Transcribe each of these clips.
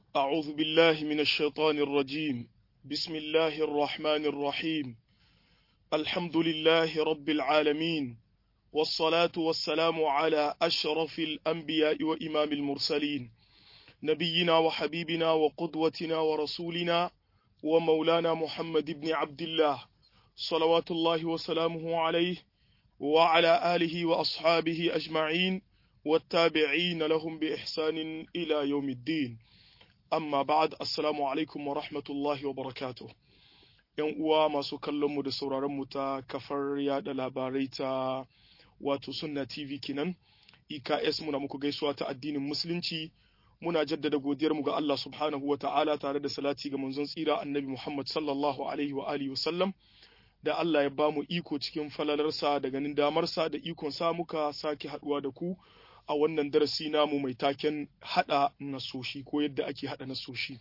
أعوذ بالله من الشيطان الرجيم بسم الله الرحمن الرحيم الحمد لله رب العالمين والصلاة والسلام على أشرف الأنبياء وإمام المرسلين نبينا وحبيبنا وقدوتنا ورسولنا ومولانا محمد بن عبد الله صلوات الله وسلامه عليه وعلى آله وأصحابه أجمعين والتابعين لهم بإحسان إلى يوم الدين amma ba'ad assalamu alaikum wa rahmatullahi wa barakatuh yan uwa masu kallon mu da sauraron mu ta kafar yada labarai ta wato sunna tv kinan iks muna muku gaisuwa ta addinin musulunci muna jaddada godiyar mu ga Allah subhanahu wa ta'ala tare da salati ga manzon tsira annabi Muhammad sallallahu alaihi wa alihi wasallam da Allah ya bamu iko cikin falalarsa da ganin damarsa da ikon sa muka sake haduwa da ku a wannan darasi namu mai taken hada nasoshi ko yadda ake hada nasoshi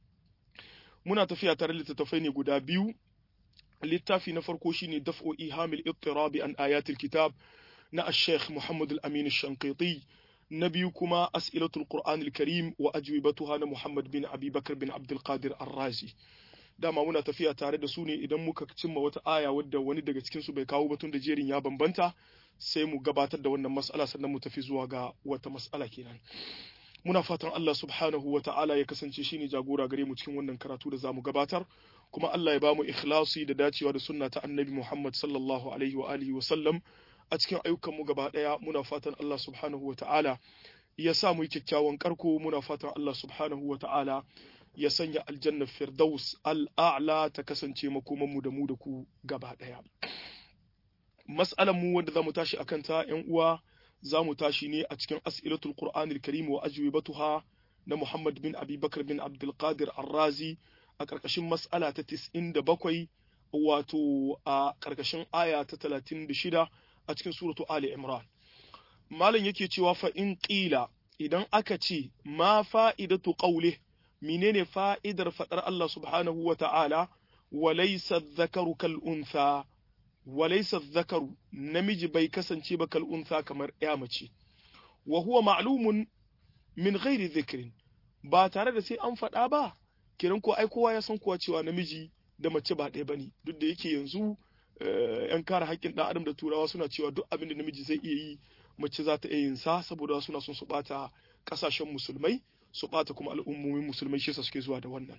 muna tafiya tare littattafai ne guda biyu littafi na farko shine daf'u ihamil ittirabi an ayatil kitab na ash-sheikh Muhammad al-Amin ash-Shanqiti na biyu kuma as'ilatul Qur'an al-Karim wa ajwibatuha na Muhammad bin Abi Bakr bin Abdul Qadir Ar-Razi dama muna tafiya tare da su ne idan muka cimma wata aya wadda wani daga cikin su bai kawo batun da jerin ya bambanta sai mu gabatar da wannan mas'ala sannan mu tafi zuwa ga wata mas'ala kenan muna fatan Allah subhanahu wa ta'ala ya kasance shine jagora gare mu cikin wannan karatu da zamu gabatar kuma Allah ya ba mu ikhlasi da dacewa da sunna ta annabi Muhammad sallallahu alaihi wa alihi wa sallam a cikin ayyukan mu gaba daya muna fatan Allah subhanahu wa ta'ala ya sa mu yi kyakkyawan karko muna fatan Allah subhanahu wa ta'ala ya sanya aljanna firdaus al'a'la ta kasance makoman mu da mu da ku gaba daya mas'alan mu wanda zamu tashi akan ta ƴan uwa zamu tashi ne a cikin as'ilatul qur'anil karim wa ajwibatuha na Muhammad bin Abi Bakr bin Abdul Qadir Ar-Razi a ƙarƙashin mas'ala ta 97 wato a ƙarƙashin aya ta 36 a cikin suratu Ali Imran malam yake cewa fa in qila idan aka ce ma fa'idatu qawli menene fa'idar fadar Allah subhanahu wa ta'ala wa laysa dhakaru kal untha walaisa zakaru namiji bai kasance ba kal'unsa kamar ya mace wa huwa ma'lumun min ghairi dhikrin ba tare da sai an faɗa ba kiran ko ai kowa ya san kuwa cewa namiji da mace ba ɗaya bane duk da yake yanzu yan kare haƙƙin ɗan adam da turawa suna cewa duk abin da namiji zai iya yi mace za ta iya yin sa saboda suna son su ɓata ƙasashen musulmai su ɓata kuma al'ummomin musulmai shi suke zuwa da wannan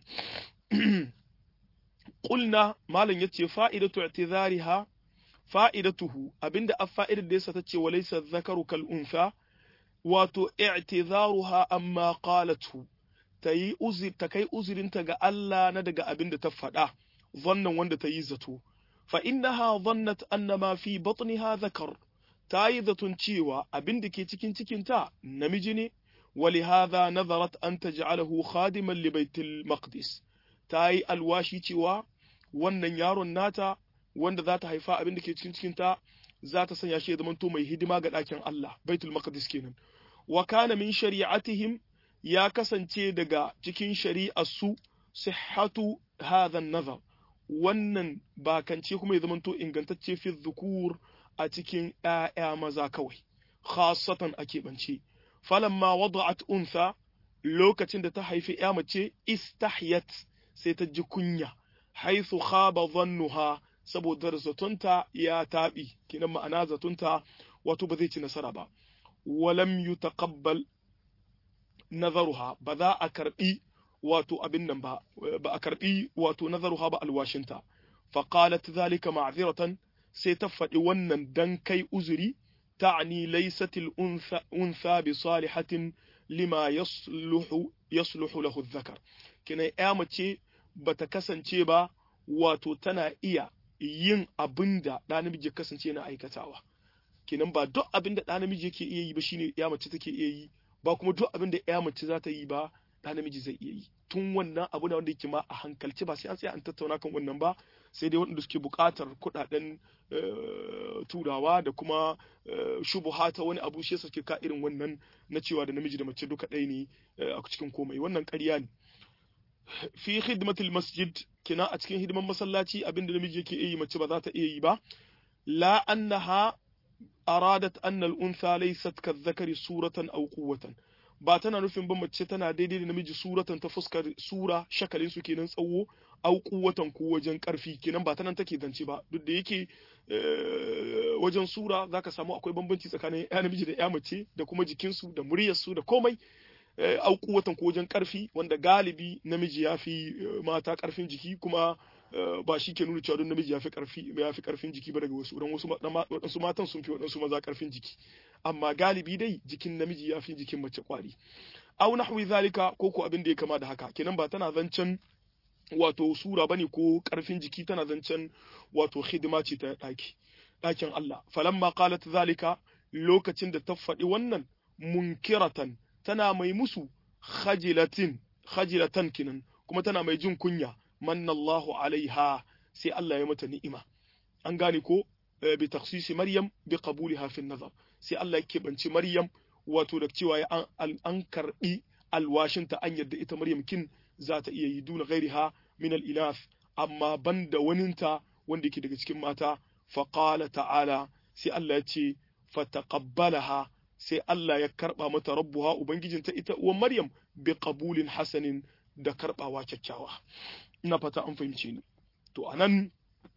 Ƙulna malam yace fa'idatu i'tizariha fa'idatuhu abinda a fa'idar da yasa ta ce walaisa zakaru kal unsa wato i'tizaruha amma qalatu ta yi uzir ta kai uzirinta ga Allah na daga abinda ta faɗa zannan wanda ta yi zato fa innaha dhannat anna ma fi batniha zakar ta yi zaton cewa abinda ke cikin cikinta namiji ne ولهذا نظرت أن تجعله خادما لبيت المقدس تاي alwashi cewa wannan yaron nata wanda za ta haifa abin da ke cikin cikinta za ta sanya shi ya zamanto mai hidima ga ɗakin Allah baitul maqdis kenan wa kana min shari'atihim ya kasance daga cikin shari'ar su sihhatu hadha nazar wannan bakance kuma ya zamanto ingantacce fi dhukur a cikin ƴaƴa maza kawai khassatan a keɓance falamma wada'at untha lokacin da ta haifi ƴa mace istahyat sai ta ji kunya haithu khaba dhannuha saboda zatonta ya taɓi kinan ma'ana zatonta wato ba zai ci nasara ba walam yutaqabbal nazaruha ba za a karbi wato abin nan ba ba a karbi wato nazaruha ba alwashinta fa qalat zalika ma'ziratan sai ta faɗi wannan dan kai uzuri ta'ni laysat al-untha untha bi salihatin lima yasluhu yasluhu lahu adh-dhakar kina ya mace bata kasance ba wato tana iya yin abin da ɗa namiji kasance na aikatawa kenan ba duk abin da ɗa namiji yake iya yi ba shine ya mace take iya yi ba kuma duk abin da ya mace za ta yi ba ɗa namiji zai iya yi tun wannan abu na wanda yake ma a hankalci ba sai an tsaya an tattauna kan wannan ba sai dai waɗanda suke buƙatar kuɗaɗen turawa da kuma shubuha ta wani abu shi suke ka irin wannan na cewa da namiji da mace duka ɗaya ne a cikin komai wannan ƙarya ne fi khidmatul masjid kina a cikin hidiman masallaci abinda namiji yake iya yi mace ba za ta iya yi ba la annaha aradat anna al-untha laysat kadh-dhakari suratan aw quwwatan ba tana nufin ba mace tana daidai da namiji suratan ta fuskar sura shakalin su kenan tsawo au kuwatan ko wajen karfi kenan ba tanan take zance ba duk da yake wajen sura zaka samu akwai bambanci tsakanin ya namiji da ya mace da kuma jikinsu da muryarsu da komai au kuwatan ko wajen karfi wanda galibi namiji ya fi mata karfin jiki kuma ba shi ke nuna cewa don namiji ya fi karfi ya fi karfin jiki ba daga wasu don wasu waɗansu matan sun fi waɗansu maza karfin jiki amma galibi dai jikin namiji ya fi jikin mace kwari au nahwi zalika ko ko abin da ya kama da haka kenan ba tana zancen wato sura bane ko karfin jiki tana zancen wato hidima ce ta daki dakin Allah falamma qalat zalika lokacin da ta faɗi wannan munkiratan tana mai musu khajilatin khajilatan kinan kuma tana mai jin kunya manna Allahu alaiha sai Allah ya mata ni'ima an gane ko bi takhsisi Maryam bi qabuliha fi nazar sai Allah ya kebanci Maryam wato da cewa an an karbi alwashinta an yadda ita Maryam kin za ta iya yi duna ghairiha min al-ilath amma banda waninta wanda yake daga cikin mata fa qala ta'ala sai Allah ya ce fataqabbalaha sai Allah ya karba mata rabbuha ubangijinta ita uwan Maryam bi qabulin hasanin da karbawa kyakkyawa ina fata an fahimce ni to anan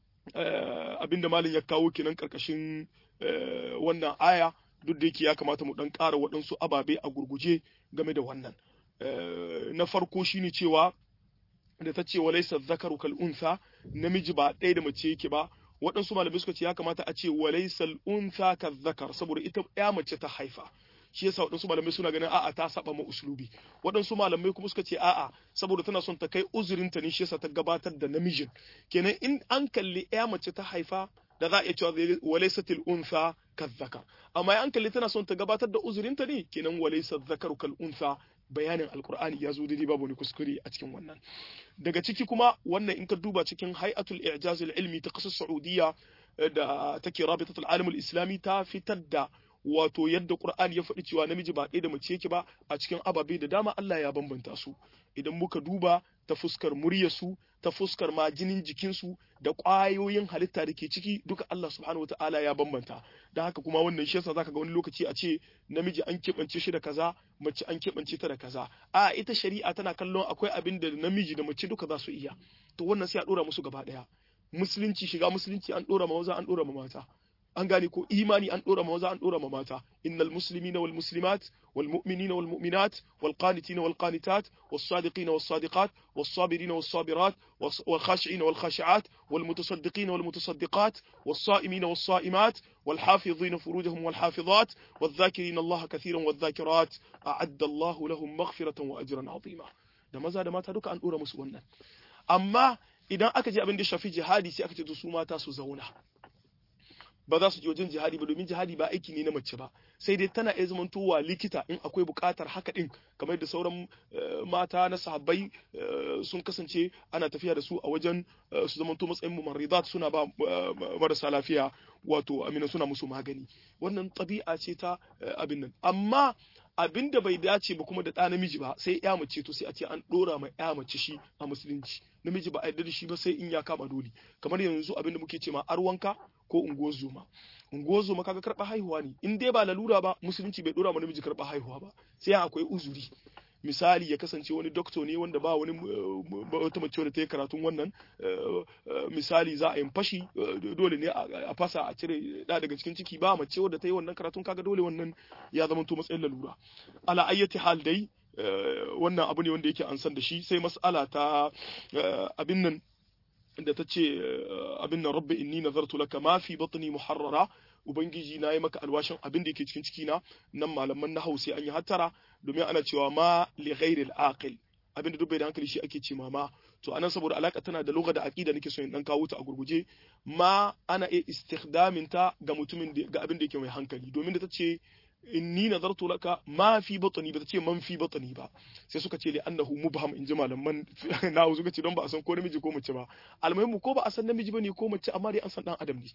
abinda malam ya kawo kenan karkashin wannan aya duk da yake ya kamata mu dan ƙara waɗansu ababe a gurguje game da wannan na farko shine cewa da ta ce walaysa zakaru kal unsa namiji ba ɗaya da mace yake ba waɗansu malamai suka ce ya kamata a ce walaisal unsa ka zakar saboda ita ya mace ta haifa shi yasa waɗansu malamai suna ganin a'a ta saba ma uslubi waɗansu malamai kuma suka ce a'a saboda tana son ta kai uzurinta ne shi yasa ta gabatar da namijin kenan in an kalli ya mace ta haifa da za a iya cewa walaisatil unsa ka zakar amma an kalli tana son ta gabatar da uzurinta ne kenan walaisal zakaru kal unsa bayanin alkur'ani ya zo daidai babu wani kuskure a cikin wannan daga ciki kuma wannan in ka duba cikin hay'atul i'jaz ilmi ta kasar saudiya da take rabitatul alamul islami ta fitar da wato yadda qur'ani ya faɗi cewa namiji ba ɗaya da mace yake ba a cikin ababe da dama Allah ya bambanta su idan muka duba ta fuskar muryarsu ta fuskar ma jinin jikinsu da ƙwayoyin halitta da ke ciki duka Allah subhanahu wataala ya bambanta da haka kuma wannan shi yasa zaka ga wani lokaci a ce namiji an keɓance shi da kaza mace an keɓance ta da kaza a ita shari'a tana kallon akwai abin da namiji da mace duka za su iya to wannan sai a ɗora musu gaba ɗaya musulunci shiga musulunci an ɗora ma maza an ɗora ma mata an gane ko imani an dora ma maza an dora ma mata innal muslimina wal muslimat wal mu'minina wal mu'minat wal qanitina wal qanitat was sadiqina was sadiqat was sabirina was sabirat wal khashi'ina wal khashi'at wal mutasaddiqina wal mutasaddiqat was sa'imina was sa'imat wal hafizina furujahum wal hafizat wal dhakirina Allah katiran wal dhakirat a'adda Allah lahum maghfiratan wa ajran 'azima da maza da mata duka an dora musu wannan amma idan aka je abin da shafi jihadi sai aka ce su mata su zauna ba za su je wajen jihadi ba domin jihadi ba aiki ne na mace ba sai dai tana iya zamantowa likita in akwai buƙatar haka din kamar da sauran mata na sahabbai sun kasance ana tafiya da su a wajen su zamanto matsayin mumarridat suna ba marasa lafiya wato amina suna musu magani wannan ɗabi'a ce ta abin nan amma abin da bai dace ba kuma da ɗa namiji ba sai ya mace to sai a ce an ɗora ma ya mace shi a musulunci namiji ba a yarda da shi ba sai in ya kama dole kamar yanzu abin da muke ce ma arwanka ko unguwar zoma unguwar zoma kaga karɓa haihuwa ne in dai ba lalura ba musulunci bai ɗora ma namiji karɓa haihuwa ba sai akwai uzuri misali ya kasance wani doktor ne wanda ba wani wata mace da ta yi karatun wannan misali za a yi fashi dole ne a fasa a cire da daga cikin ciki ba mace wadda ta yi wannan karatun kaga dole wannan ya zama to matsayin lalura ala ayyati hal dai wannan abu ne wanda yake an san da shi sai mas'ala ta abin nan da ta ce abin nan rabbi inni nazartu laka ma fi batni muharrara ubangiji na yi maka alwashin abin da yake cikin ciki na nan malaman na sai an yi hattara domin ana cewa ma li ghairil aqil abin da duk bai da hankali shi ake ce ma to anan saboda alaka tana da lugha da aqida nake so in dan kawo ta a gurguje ma ana iya istikhdamin ta ga mutumin ga abin da yake mai hankali domin da ta ce inni nazartu laka ma fi batni ba ta ce man fi batni ba sai suka ce li annahu mubham in ji malaman na suka ce don ba a san ko namiji ko mace ba almuhimmu ko ba a san namiji bane ko mace amma dai an san dan adam ne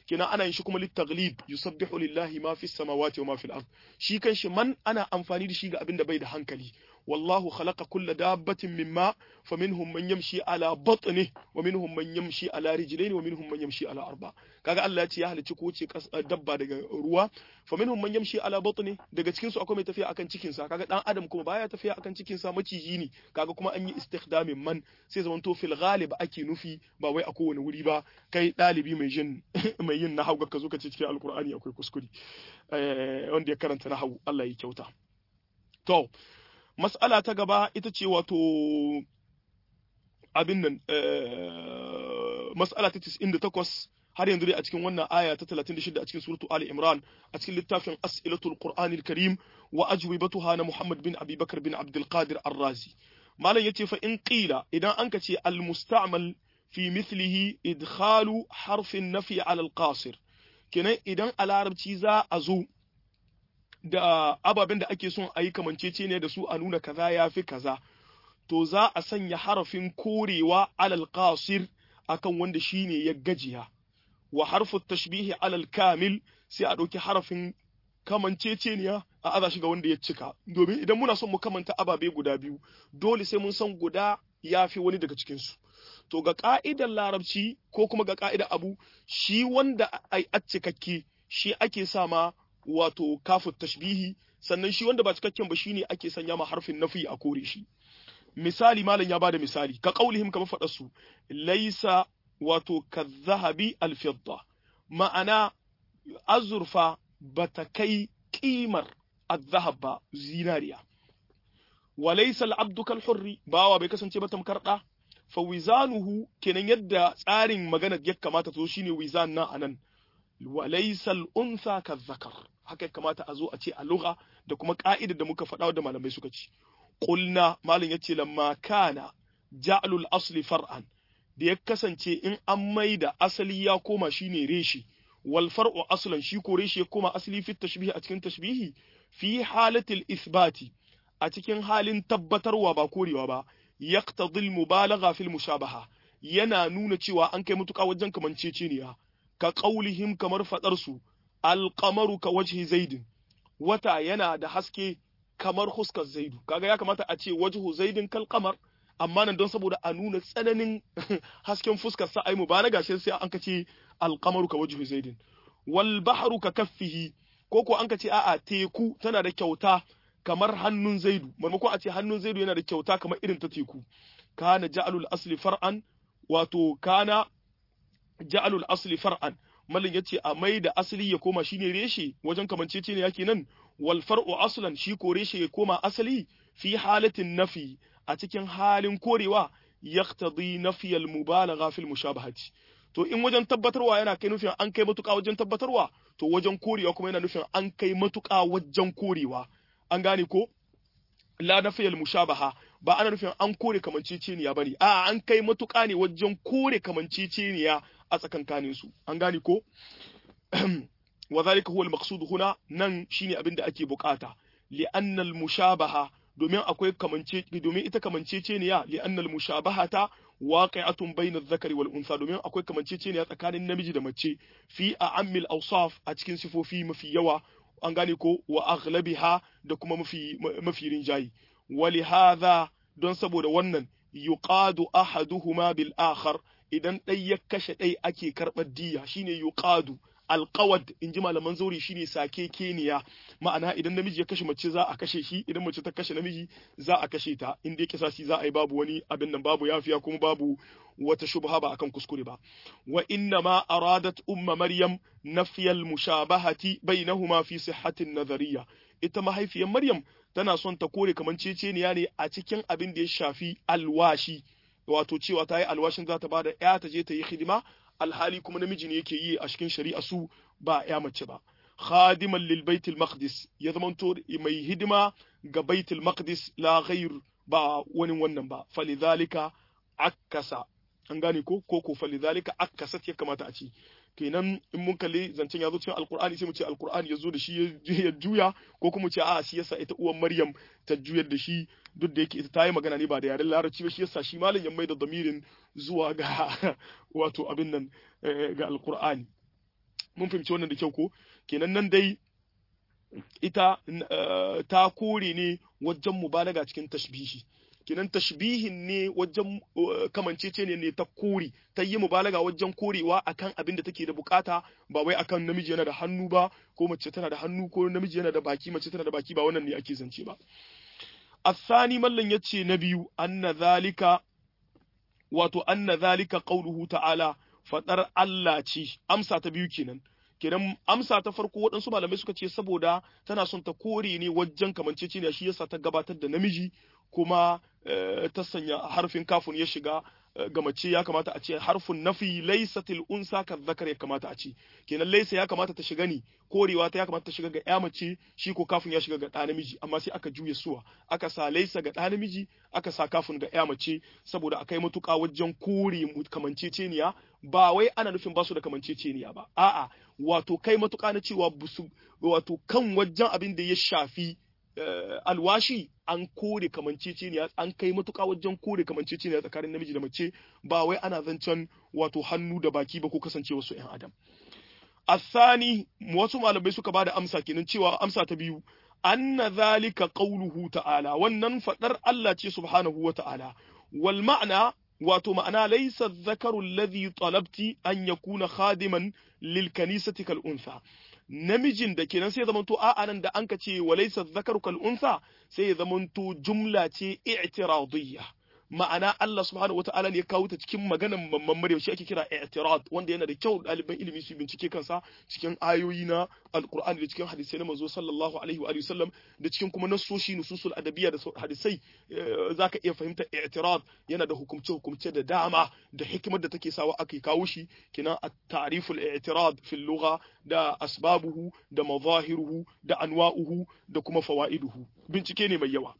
kenan ana yin shi kuma litaglib yusabbihu lillahi ma fis samawati wa ma fil ard shi kanshi man ana amfani da shi ga abin da bai da hankali wallahu khalaqa kulla dabbatin mimma faminhum man yamshi ala batni wa minhum man yamshi ala rijlayn wa minhum man yamshi ala arba kaga Allah ya ce ya halicci ko ce dabba daga ruwa faminhum man yamshi ala batni daga cikin su akwai mai tafiya akan cikin sa kaga dan adam kuma baya tafiya akan cikin sa maciji ne kaga kuma an yi istikhdamin man sai zaman to fil ghalib ake nufi ba wai a kowane wuri ba kai dalibi mai jin mai yin nahwu ka zo ka ce cikin alqur'ani akwai kuskure wanda ya karanta nahwu Allah ya kyauta to mas'ala ta gaba ita ce wato abin nan mas'ala ta 98 har yanzu dai a cikin wannan aya ta 36 a cikin suratu Ali Imran a cikin littafin As'ilatul Qur'anil Karim wa ajwibatuha na Muhammad bin Abi Bakar bin Abdul Qadir Ar-Razi malam yace fa in qila idan anka ce al-musta'mal fi mithlihi idkhalu harfin nafi ala al-qasir kenan idan a larabci za a zo da ababen da ake son a yi kamancece ne da su a nuna kaza ya fi kaza to za a sanya harafin korewa alal qasir akan wanda shine ya gajiya wa harfu tashbihi alal kamil sai a ɗauki harafin kamanceceniya a aza shi ga wanda ya cika domin idan muna son mu kamanta ababe guda biyu dole sai mun san guda ya fi wani daga cikinsu to ga ka'idar larabci ko kuma ga ka'idar abu shi wanda a cikakke shi ake sa ma wato kafu tashbihi sannan shi wanda ba cikakken ba shine ake sanya ma harfin nafi a kore shi misali malam ya bada misali ka qaulihim kamar faɗa su laisa wato kadhahabi alfidda ma'ana azurfa bata kai kimar azhab ba zinariya wa laysa al'abdu kal hurri bawa bai kasance ba tamkar da fa wizanuhu kenan yadda tsarin magana ya kamata to shine wizan na anan wa laysa al-untha kadhakar haka kamata a zo a ce a lugha da kuma ka'idar da muka faɗa da malamai suka ci qulna malam yace lamma kana ja'lul asli far'an da ya kasance in an maida asali ya koma shine reshi wal far'u aslan shi ko reshi ya koma asali fi tashbihi a cikin tashbihi fi halatil ithbati a cikin halin tabbatarwa ba korewa ba yaqtadi al mubalagha fil mushabaha yana nuna cewa an kai mutuka wajen kamanceceniya ka qaulihim kamar fadar su alqamaru ka wajhi zaidin wata yana da haske kamar huskar zaidu kaga ya kamata a ce wajhu zaidin kal qamar amma nan don saboda a nuna tsananin hasken fuskar sa ai mubalaga sai sai an kace alqamaru ka wajhu zaidin wal bahru ka kaffihi ko ko an kace a'a teku tana da kyauta kamar hannun zaidu maimakon a ce hannun zaidu yana da kyauta kamar irin ta teku kana ja'alul asli far'an wato kana ja'alul asli far'an malin yace a mai da asali ya koma shine reshe wajen kamancece ne yake nan wal far'u aslan shi ko reshe ya koma asali fi halatin nafi a cikin halin korewa yaqtadi nafi al mubalagha fil mushabahati to in wajen tabbatarwa yana kai nufin an kai matuƙa wajen tabbatarwa to wajen korewa kuma yana nufin an kai matuƙa wajen korewa an gane ko la nafi al mushabaha ba ana nufin an kore kamanceceniya bane a an kai matuƙa ne wajen kore kamanceceniya a tsakankanin su an gane ko wa zalika huwa al-maqsud huna nan shine abin da ake bukata li anna al-mushabaha domin akwai kamance domin ita kamanceceniya li anna al-mushabahata waqi'atun bayna adh-dhakari wal untha domin akwai kamanceceniya tsakanin namiji da mace fi a'ammil awsaf a cikin sifofi mafi yawa an gane ko wa aghlabiha da kuma mafi mafi rinjayi wali hadha don saboda wannan yuqadu ahaduhuma bil akhar idan ɗai ya kashe ɗai ake karɓar diya shine yuqadu alqawad in ji malaman zauri shine sake keniya ma'ana idan namiji ya kashe mace za a kashe shi idan mace ta kashe namiji za a kashe ta in dai kisasi za a yi babu wani abin nan babu yafiya kuma babu wata shubha ba akan kuskure ba wa inna ma aradat umma maryam nafyal mushabahati bainahuma fi sihhatin nazariya ita mahaifiyar maryam tana son ta kore kamanceceniya ne a cikin abin da ya shafi alwashi wato cewa ta yi alwashin za ta ba da ya ta je ta yi hidima alhali kuma namiji ne yake yi a cikin shari'a su ba ya mace ba khadiman lil baitul maqdis ya zamanto mai hidima ga baitul maqdis la ghair ba wani wannan ba falidhalika akasa an gane ko ko ko falidhalika akasat ya kamata a ci kenan in mun kalli zancen ya zo cikin alkur'ani sai mu ce alkur'ani ya zo da shi ya juya ko kuma ce a'a shi yasa ita uwan maryam ta juyar da shi duk da yake ita ta yi magana ne ba da yaren larabci ba shi yasa shi malam ya mai da damirin zuwa ga wato abin nan ga alkur'ani mun fahimci wannan da kyau ko kenan nan dai ita ta kore ne wajen mubalaga cikin tashbihi kenan tashbihin ne wajen kamancece ne ne ta kore ta yi mubalaga wajen korewa akan abin da take da bukata ba wai akan namiji yana da hannu ba ko mace tana da hannu ko namiji yana da baki mace tana da baki ba wannan ne ake zance ba الثاني ملن yace na biyu anna zalika wato anna zalika qauluhu ta'ala fadar Allah ce amsa ta biyu kenan kenan amsa ta farko waɗansu malamai suka ce saboda tana son ta kore ne wajen kamanceceniya shi yasa ta gabatar da namiji kuma ta sanya harfin kafin ya shiga ga mace ya kamata a ce harfin nafi laysatil unsa ka zakar ya kamata a ce kenan laysa ya kamata ta shiga ni korewa ta ya kamata ta shiga ga ya mace shi ko kafin ya shiga ga ɗa namiji amma sai aka juya suwa aka sa laysa ga ɗa namiji aka sa kafin ga ya mace saboda akai matuƙa wajen kore kamanceceniya ba wai ana nufin basu da kamanceceniya ba a'a wato kai matuƙa na cewa busu wato kan wajen abin da ya shafi alwashi an kore kamanceceniya an kai matuƙa wajen kore kamanceceniya tsakanin namiji da mace ba wai ana zancen wato hannu da baki ba ko kasance wasu ‘yan adam. Asani wasu malamai suka ba da amsa kenan cewa amsa ta biyu anna zalika qauluhu ta'ala wannan fadar Allah ce subhanahu wa ta'ala wal ma'ana wato ma'ana laysa dhakaru alladhi talabti an yakuna khadiman lil kanisati kal untha namijin da kenan sai ya zamanto a'a nan da an ka ce walaysa dhakaru kal untha sai ya zamanto jumla ce i'tiradiyya ma'ana Allah subhanahu wata'ala ne ya kawo ta cikin maganan mamman Maryam shi ake kira i'tirad wanda yana da kyau ɗaliban ilimi su bincike kansa cikin ayoyi na alqur'ani da cikin hadisai na manzo sallallahu alaihi wa sallam da cikin kuma nassoshi nususul adabiyya da hadisai zaka iya fahimta i'tirad yana da hukumce hukumce da dama da hikimar da take sawa aka kawo shi kina at-ta'riful i'tirad fil lugha da asbabuhu da mazahiruhu da anwa'uhu da kuma fawaiduhu bincike ne mai yawa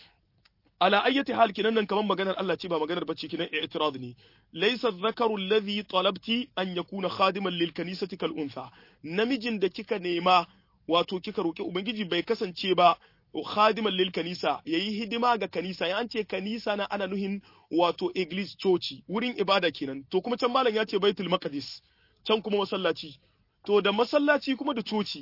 ala ayyati hal kinan nan kaman maganar Allah ce ba maganar bacci kinan i'tirad ne laysa dhakaru alladhi talabti an yakuna khadiman lil kanisati kal untha namijin da kika nema wato kika roki ubangiji bai kasance ba khadiman lil kanisa yayi hidima ga kanisa ya an ce kanisa na ana nuhin wato iglis coci wurin ibada kenan to kuma can malam ya ce baitul maqdis can kuma masallaci to da masallaci kuma da coci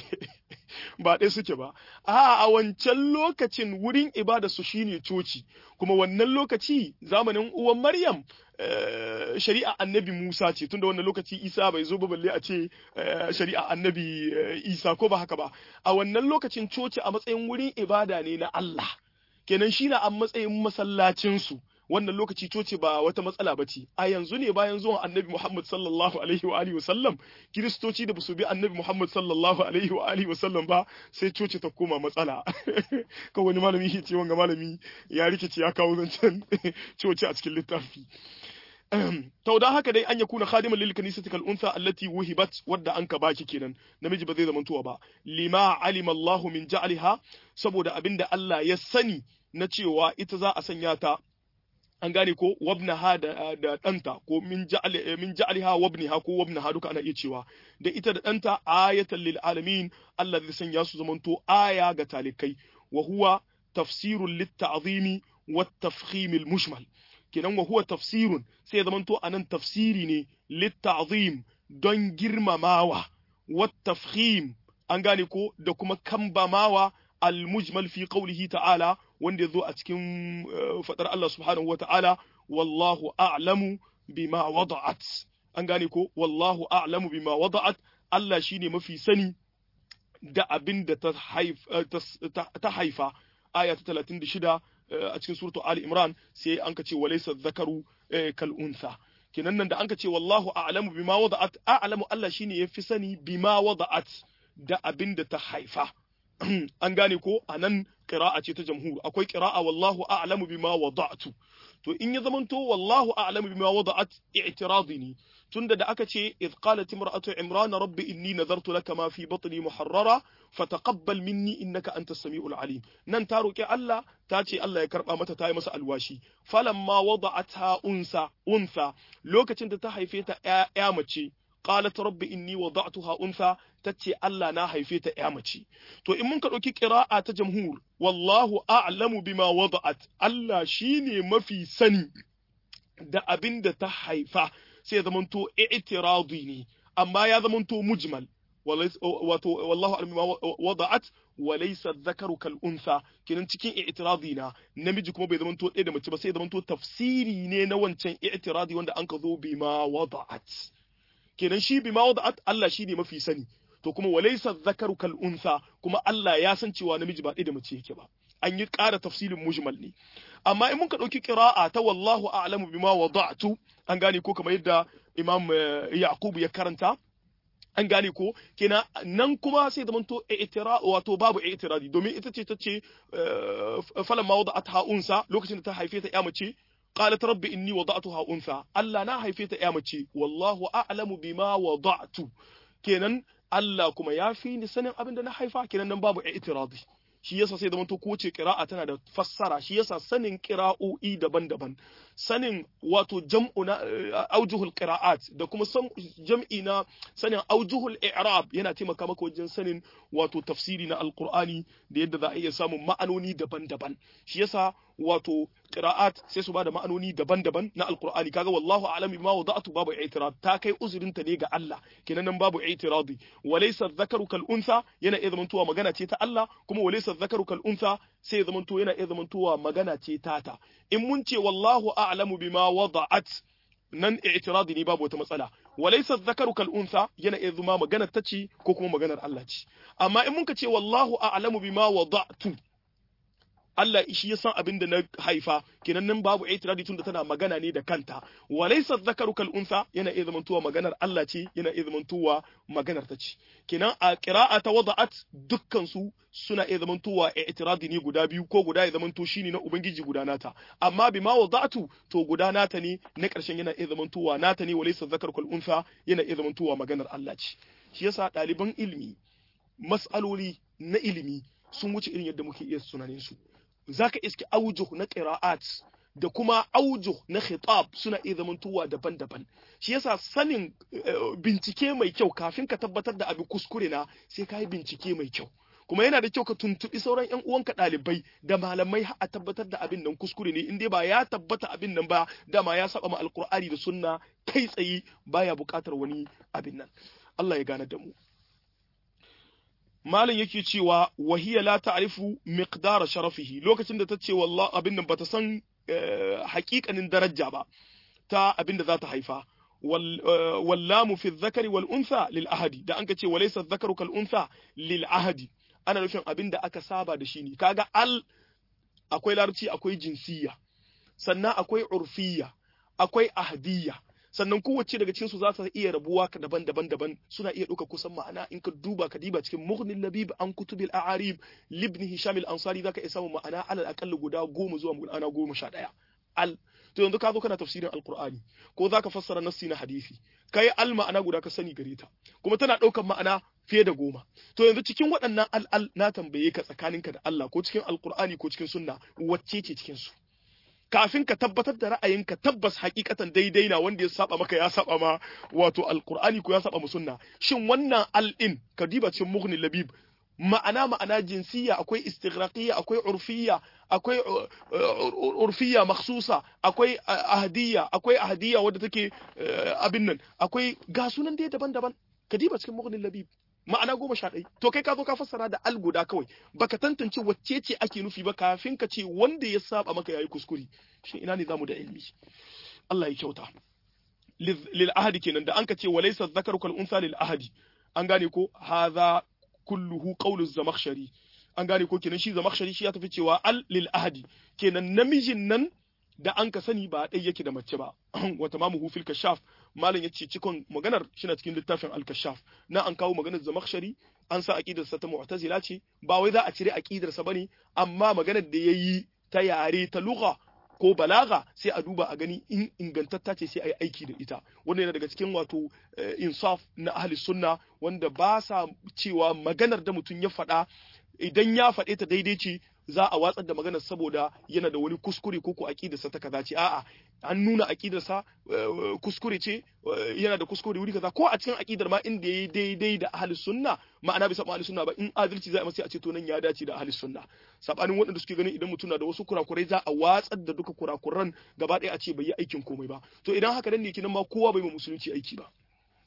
ba ɗaya suke ba a a wancan lokacin wurin ibada su shine coci kuma wannan lokaci zamanin uwan maryam shari'a annabi musa ce tunda wannan lokaci isa bai zo ba balle a ce shari'a annabi isa ko ba haka ba a wannan lokacin coci a matsayin wurin ibada ne na allah kenan shi na a matsayin masallacinsu wannan lokaci coci ba wata matsala ba ce a yanzu ne bayan zuwan annabi Muhammad sallallahu alaihi wa alihi wasallam kiristoci da basu bi annabi Muhammad sallallahu alaihi wa alihi wasallam ba sai coci ta koma matsala kan wani malami ya ce wanga malami ya rikice ya kawo zancen coci a cikin littafi to da haka dai an ya kuna khadiman lil kanisati kal unsa allati wuhibat wadda anka baki kenan namiji ba zai zamantowa ba lima alima Allahu min ja'liha saboda abinda Allah ya sani na cewa ita za a sanya ta an gane ko wabnaha da da danta ko min ja'al min ja'alha wabniha ko wabnaha duka ana iya cewa da ita da danta ayatan lil alamin Allah zai sanya su zamanto aya ga talikai wa huwa tafsirun lit ta'zimi wat tafkhim al mushmal kenan wa huwa tafsirun sai zamanto anan tafsiri ne lit ta'zim don girmamawa wat tafkhim an gane ko da kuma kambamawa al mujmal fi qawlihi ta'ala wanda ya zo a cikin fadar Allah subhanahu wa ta'ala, wallahu a'lamu bima wada'at. An gane ko, wallahu a'lamu bima wada'at, Allah shi ne mafi sani da abin da ta haifa, aya ta talatin da shida a cikin suratu Ali Imran sai an ka ce walaisa zakaru kal unsa. Kenan nan da an ka ce wallahu a'lamu bima wada'at, a'lamu Allah shi ne ya fi sani bima wada'at da abin da ta haifa. an gane ko a nan ƙira'a ce ta jamhur akwai ƙira'a wallahu a'lamu bima wada'tu to in ya zamanto wallahu a'lamu bima wada'at i'tiradi ne tunda da aka ce idh qalat imra'atu imran rabbi inni nadartu laka ma fi batni muharrara fataqabbal minni innaka antas samiul alim nan ta roki Allah ta ce Allah ya karba mata ta yi masa alwashi falamma wada'atha unsa unsa lokacin da ta haife ta ya mace qalat rabbi inni wada'tuha untha tace Allah na haife ta ya mace to in mun ka dauki qira'a ta jamhur wallahu a'lamu bima wada'at Allah shine mafi sani da abin da ta haifa sai zaman to i'tiradi ne amma ya zamanto mujmal wato wallahu a'lam bima wada'at wa laysa dhakaru kal untha kenan cikin i'tiradi na namiji kuma bai zamanto ɗaya da mace ba sai zamanto tafsiri ne na wancan i'tiradi wanda an ka zo bima wada'at kenan shi bima wada'at Allah shi ne mafi sani to kuma wa laysa dhakaru kal untha kuma Allah ya san cewa namiji ba ɗaya da mace yake ba an yi ƙara tafsilin mujmal ne amma in muka ɗauki ƙira'a ta wallahu a'lamu bima wada'tu an gane ko kamar yadda imam yaqub ya karanta an gane ko kenan nan kuma sai da manto i'tira wato babu i'tiradi domin ita ce tace falan ma wada'atha unsa lokacin da ta haife ta ya mace qalat rabbi inni wada'tuha unsa Allah na haife ta ya mace wallahu a'lamu bima wada'tu kenan Allah kuma ya fi ni sanin abin da na haifa kenan nan babu i'tiradi shi yasa sai zamanto kowace qira'a tana da fassara shi yasa sanin qira'o'i daban-daban sanin wato jam'u na aujuhul qira'at da kuma jam'i na sanin aujuhul i'rab yana taimaka maka wajen sanin wato tafsiri na alqur'ani da yadda za a iya samun ma'anoni daban-daban shi yasa wato qira'at sai su bada ma'anoni daban-daban na alqur'ani kaga wallahu a'lam bima wada'tu babu i'tirad ta kai uzurin ta ne ga Allah kenan nan babu i'tiradi walaysa dhakaru kal untha yana iya zamantowa magana ce ta Allah kuma walaysa dhakaru kal untha sai zamanto yana iya zamantowa magana ce tata in mun ce wallahu a'lamu bima wada'at nan i'tiradi ne babu wata matsala walaysa dhakaru kal untha yana iya zama magana ta ce ko kuma maganar Allah ce amma in mun ka ce wallahu a'lamu bima wada'tu Allah shi ya san abin da na haifa kenan nan babu itiradi tunda tana magana ne da kanta walaysa dhakaru kal untha yana iya zamantowa maganar Allah ce yana iya zamantowa maganar ta ce kenan a qira'a ta wada'at dukkan su suna iya zamantowa itiradi ne guda biyu ko guda ya zamanto shine na ubangiji guda nata amma bima wada'tu to guda nata ne na karshen yana iya zamantowa nata ne walaysa dhakaru kal untha yana iya zamantowa maganar Allah ce shi yasa ɗaliban ilimi mas'aloli na ilimi sun wuce irin yadda muke iya sunanin su zaka iske aujuh na qira'at da kuma aujuh na khitab suna iya zamantowa daban-daban shi yasa sanin bincike mai kyau kafin ka tabbatar da abin kuskure na sai ka yi bincike mai kyau kuma yana da kyau ka tuntuɓi sauran ƴan uwanka ɗalibai da malamai a tabbatar da abin nan kuskure ne in dai ba ya tabbata abin nan ba dama ya saba ma alkur'ani da sunna kai tsaye baya buƙatar wani abin nan Allah ya gane da mu malam yake cewa wahiya la ta'rifu miqdara sharafihi lokacin da ta ce wallahi abin nan bata san haƙiƙanin daraja ba ta abin da za ta haifa wallamu fi dhakari wal untha lil ahadi da an ka ce walaysa dhakaru kal untha lil ahadi ana nufin abin da aka saba da shi ne kaga al akwai larabci akwai jinsiya sannan akwai urfiya akwai ahadiyya sannan kowace daga cikin su za ta iya rabuwa daban-daban daban suna iya ɗauka kusan ma'ana in ka duba ka diba cikin mughnil labib an kutubil a'arib libni hisham al-ansari zaka iya samun ma'ana alal aqall guda goma zuwa ma'ana goma sha ɗaya al to yanzu ka zo kana tafsirin alqur'ani ko zaka fassara nassi na hadisi kai al ma'ana guda ka sani gare ta kuma tana ɗaukar ma'ana fiye da goma to yanzu cikin waɗannan al al na tambaye ka tsakaninka da Allah ko cikin alqur'ani ko cikin sunna wacce ce cikin su kafin ka tabbatar da ra'ayinka tabbas hakikatan daidai na wanda ya saba maka ya saba ma wato alqur'ani ko ya saba sunna shin wannan al-in ka diba cikin mughni labib ma'ana ma'ana jinsiya akwai istighraqiyya akwai urfiyya akwai urfiyya makhsusa akwai ahdiyya akwai ahdiyya wadda take abin nan akwai ga sunan dai daban-daban ka diba cikin mughni labib ma'ana goma sha ɗaya to kai ka zo ka fassara da al guda kawai baka tantance wacce ce ake nufi ba kafin ka ce wanda ya saba maka yayi kuskure shi ina ne zamu da ilmi Allah ya kyauta lil ahadi kenan da an ka ce walaysa dhakaru kal unsa lil ahadi an gane ko hadha kulluhu qawlu zamakhshari an gane ko kenan shi zamakhshari shi ya tafi cewa al lil ahadi kenan namijin nan da an ka sani ba ɗai yake da mace ba wata mamu fil kashaf malam yace cikon maganar shina cikin littafin al kashaf na an kawo maganar zamakhshari an sa aqidar sa ta mu'tazila ce ba wai za a cire aqidar sa bane amma maganar da yayi ta yare ta lugha ko balaga sai a duba a gani in ingantatta ce sai a yi aiki da ita wannan yana daga cikin wato insaf na ahli sunna wanda ba sa cewa maganar da mutum ya faɗa idan ya faɗe ta daidai ce za a watsar da maganar saboda yana da wani kuskure ko ko aqidarsa ta kaza ce a'a an nuna aqidarsa kuskure ce yana da kuskure wuri kaza ko a cikin aqidar ma inda yayi daidai da ahli sunna ma'ana bisa ahli sunna ba in adalci za a masa a ce to nan ya dace da ahli sunna sabanin waɗanda suke ganin idan mutum na da wasu kurakurai za a watsar da duka kurakuran gaba ɗaya a ce bai yi aikin komai ba to idan haka nan ne kinan ma kowa bai ma musulunci aiki ba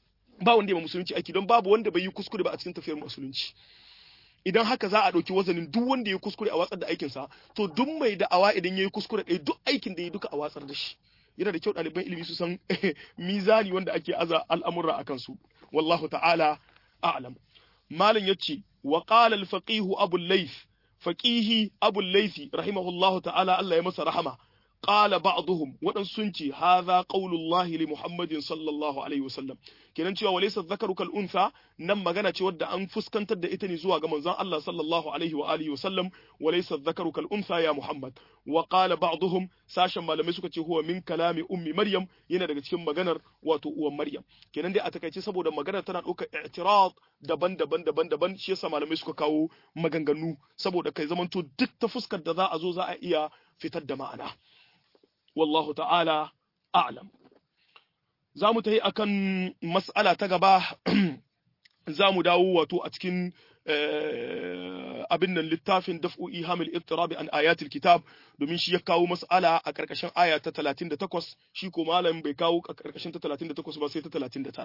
ba wanda ya musulunci aiki don babu wanda bai yi kuskure ba a cikin tafiyar musulunci idan haka za a ɗauki wazanin duk wanda ya kuskure a watsar da aikinsa to duk mai da'awa idan ya yi kuskure ɗaya duk aikin da ya duka a watsar da shi yana da kyau ɗaliban ilimi su san mizani wanda ake aza al'amura a kansu wallahu ta'ala a'lam malam yace wa qala al-faqih abu layth faqihi abu laythi rahimahullahu ta'ala Allah ya masa rahama qala ba'dhum wadan sun ce hadha qaulullahi li muhammadin sallallahu alaihi wasallam kenan cewa walaysa dhakaru kal untha nan magana ce wadda an fuskantar da ita ne zuwa ga manzon Allah sallallahu alaihi wa alihi wasallam walaysa dhakaru kal untha ya muhammad wa qala ba'dhum sashen malamai suka ce huwa min kalami ummi maryam yana daga cikin maganar wato uwan maryam kenan dai a takaice saboda maganar tana ɗaukar i'tirad daban-daban daban-daban shi yasa malamai suka kawo maganganu saboda kai zamanto duk ta fuskar da za a zo za a iya fitar da ma'ana wallahu ta'ala a'lam za mu tafi akan mas'ala ta gaba za mu dawo wato a cikin abin nan littafin daf'u ihamil ittirabi an ayatul kitab domin shi ya kawo mas'ala a karkashin aya ta 38 shi ko malam bai kawo a karkashin ta 38 ba sai ta 39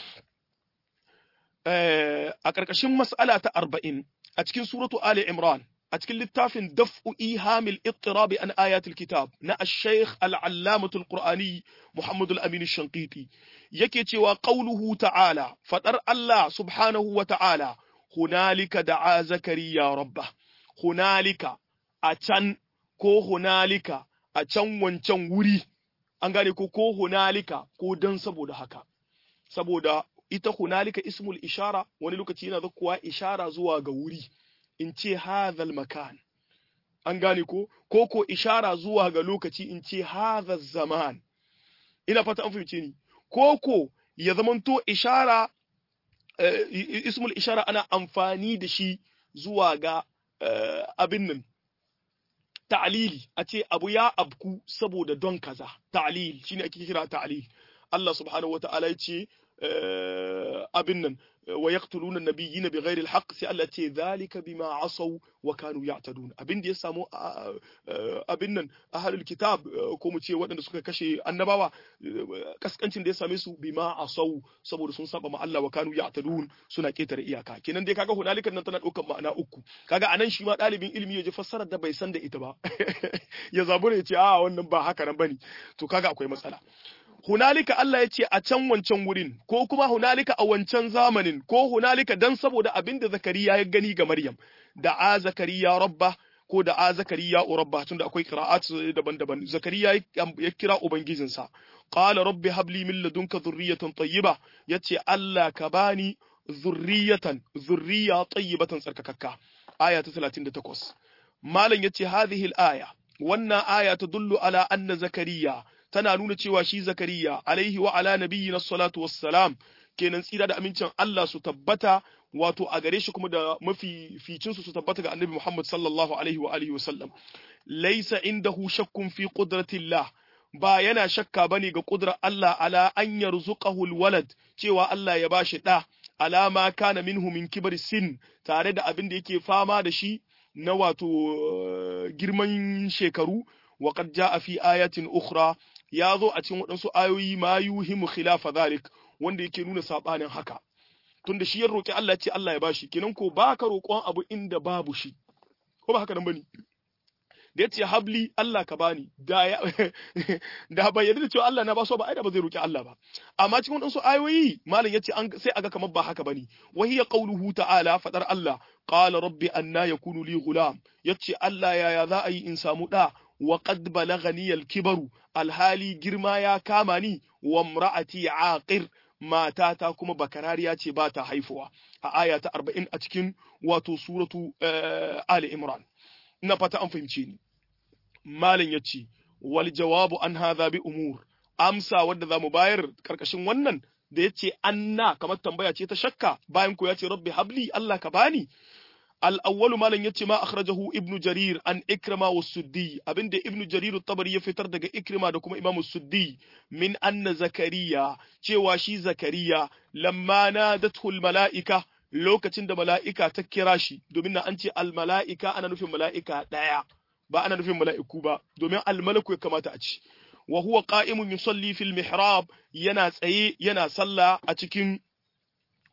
a karkashin mas'ala ta 40 a cikin suratu ali imran a cikin littafin daf'u ihamil ittirabi an ayatul kitab na ash-shaykh al-allamah al-qur'ani Muhammad al-Amin ash-Shanqiti yake cewa qauluhu ta'ala fadar Allah subhanahu wa ta'ala hunalika da'a zakariya rabba hunalika a can ko hunalika a can wancan wuri an gane ko ko hunalika ko dan saboda haka saboda ita hunalika ismul ishara wani lokaci yana zakuwa ishara zuwa ga wuri in ce hadhal makan an gane ko ko ko ishara zuwa ga lokaci in ce hadha zaman ina fata an fahimce ni ko ko ya zamanto ishara ismul ishara ana amfani da shi zuwa ga abin nan ta'lili a ce abu ya abku saboda don kaza ta'lil shine ake kira ta'lil Allah subhanahu wata'ala ya ce abin nan wa yaqtuluna nabiyina bighairi alhaq sai Allah ce zalika bima asaw wa kanu ya'tadun abin da ya samu abin nan ahlul kitab ko mu ce waɗanda suka kashe annabawa kaskancin da ya same su bima asaw saboda sun saba ma Allah wa kanu ya'tadun suna ketare iyaka kenan dai kaga hunalikan nan tana ɗaukar ma'ana uku kaga anan shi ma ɗalibin ilimi ya ji fassarar da bai san da ita ba ya zabura ya ce a wannan ba haka nan bane to kaga akwai matsala hunalika Allah ya ce a can wancan wurin ko kuma hunalika a wancan zamanin ko hunalika dan saboda abin da Zakariya ya gani ga Maryam da a Zakariya rabba ko da a Zakariya rabba tunda akwai qira'at daban-daban Zakariya ya kira ubangijinsa qala rabbi habli min ladunka dhurriyatan tayyiba yace Allah ka bani zurriyatan zurriya tayyibatan tsarkakakka aya ta 38 malam yace hadhihi al-aya wannan aya tadullu ala anna zakariya tana nuna cewa shi Zakariya alaihi wa ala nabiyyina salatu wassalam kenan tsira da amincin Allah su tabbata wato a gare shi kuma da mafi ficin su su tabbata ga Annabi Muhammad sallallahu alaihi wa alihi wasallam laysa indahu shakkun fi qudratillah ba yana shakka bane ga kudrar Allah ala an yarzuqahu alwalad cewa Allah ya bashi da alama kana minhu min kibar sin tare da abin da yake fama da shi na wato girman shekaru wa qad jaa fi ayatin ukhra ya zo a cikin waɗansu ayoyi ma yuhimu khilafa zalik wanda yake nuna sabanin haka tunda shi ya roki Allah ce Allah ya bashi kenan ko baka roƙon abu inda babu shi ko ba haka nan bane da yace habli Allah ka bani da ya da ba yarda da cewa Allah na ba so ba ai da ba zai roki Allah ba amma cikin waɗansu ayoyi malam yace an sai aga kamar ba haka bane wa hiya qawluhu ta'ala fadar Allah qala rabbi anna yakunu li ghulam yace Allah yaya za a yi in samu da wa qad balagani al-kibaru alhali girma ya kama ni wa imra'ati aqir matata kuma bakarariya ce ba ta haifuwa a aya ta 40 a cikin wato suratu ali imran ina fata an fahimce ni malam yace wal jawabu an hadha bi umur amsa wadda zamu bayar karkashin wannan da yace anna kamar tambaya ce ta shakka bayan ko yace rabbi habli Allah ka bani الأول ما لن يتما أخرجه ابن جرير عن إكرمة والسدي أبن دي ابن جرير الطبري يفتر دقى إكرمة دكما إمام السدي من أن زكريا شواشي زكريا لما نادته الملائكة lokacin da mala'ika ta kira shi domin na an ce almala'ika ana nufin mala'ika ɗaya ba ana nufin mala'iku ba domin almalaku ya kamata a ci wa huwa qa'imun yusalli fil mihrab yana tsaye yana sallah a cikin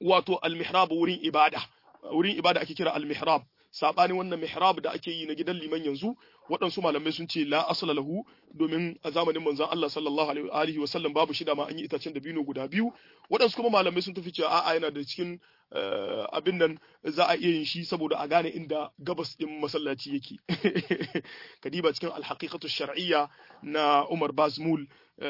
wato al-mihrab wurin ibada wurin ibada ake kira al-mihrab sabanin wannan mihrab da ake yi na gidan liman yanzu waɗansu malamai sun ce la asla lahu domin a zamanin manzon Allah sallallahu alaihi wa sallam babu shida ma an yi itacen dabino guda biyu waɗansu kuma malamai sun tafi cewa a'a yana da cikin abin nan za a iya yin shi saboda a gane inda gabas din masallaci yake kadiba cikin alhaqiqatu shar'iyya na Umar Bazmul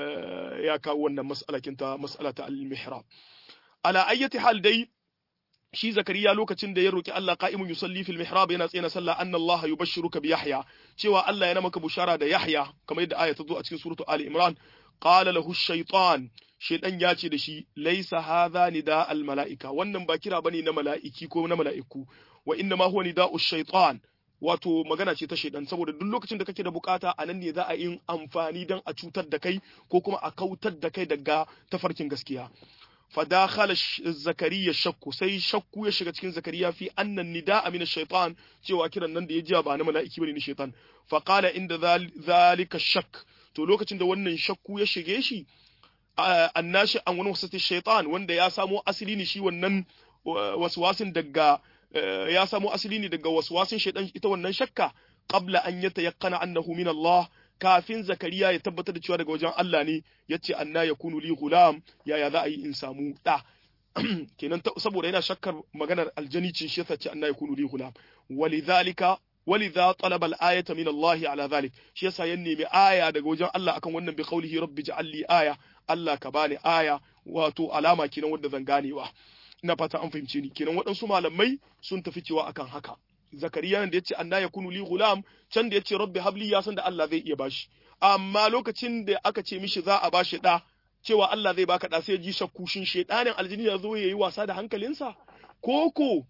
ya kawo wannan mas'alakin ta mas'alata al-mihrab ala ayyati hal dai shi zakariya lokacin da ya roki Allah qa'imun yusalli fil mihrab yana tsena sallah anna Allah yubashshiruka bi Yahya cewa Allah yana maka bushara da Yahya kamar yadda aya ta zo a cikin suratu Ali Imran qala lahu shaytan shaytan ya ce da shi laysa hadha nida al malaika wannan ba kira bane na mala'iki ko na mala'iku wa inna ma huwa nida'u shaytan wato magana ce ta shaidan saboda duk lokacin da kake da bukata a nan ne za a yi amfani don a cutar da kai ko kuma a kautar da kai daga tafarkin gaskiya fadakhala zakariya shakku sai shakku ya shiga cikin zakariya fi annan nida'a min shaitan cewa kiran nan da ya ji ba na mala'iki bane ni shaitan fa qala inda zalika shak to lokacin da wannan shakku ya shige shi annashi an wani wasati shaitan wanda ya samo asali ne shi wannan waswasin daga ya samo asali ne daga waswasin shaitan ita wannan shakka qabla an yatayaqqana annahu min Allah kafin zakariya ya tabbatar da cewa daga wajen Allah ne yace anna yakunu li gulam yaya za a yi in samu da kenan saboda yana shakkar maganar aljani ce shi yasa ce anna yakunu li gulam walidhalika walidha talaba al-ayata min Allah ala dhalik shi yasa ya nemi aya daga wajen Allah akan wannan bi qawlihi rabbi ja'al li aya Allah ka bani aya wato alama kenan wanda zan ganewa ina fata an fahimce ni kenan waɗansu malamai sun tafi cewa akan haka zakariya da yace anna yakunu li gulam can da yace rabbi habli ya san da Allah zai iya bashi amma lokacin da aka ce mishi za a bashi da cewa Allah zai baka da sai ji shakku shin shedanin aljini ya zo yayi wasa da hankalinsa koko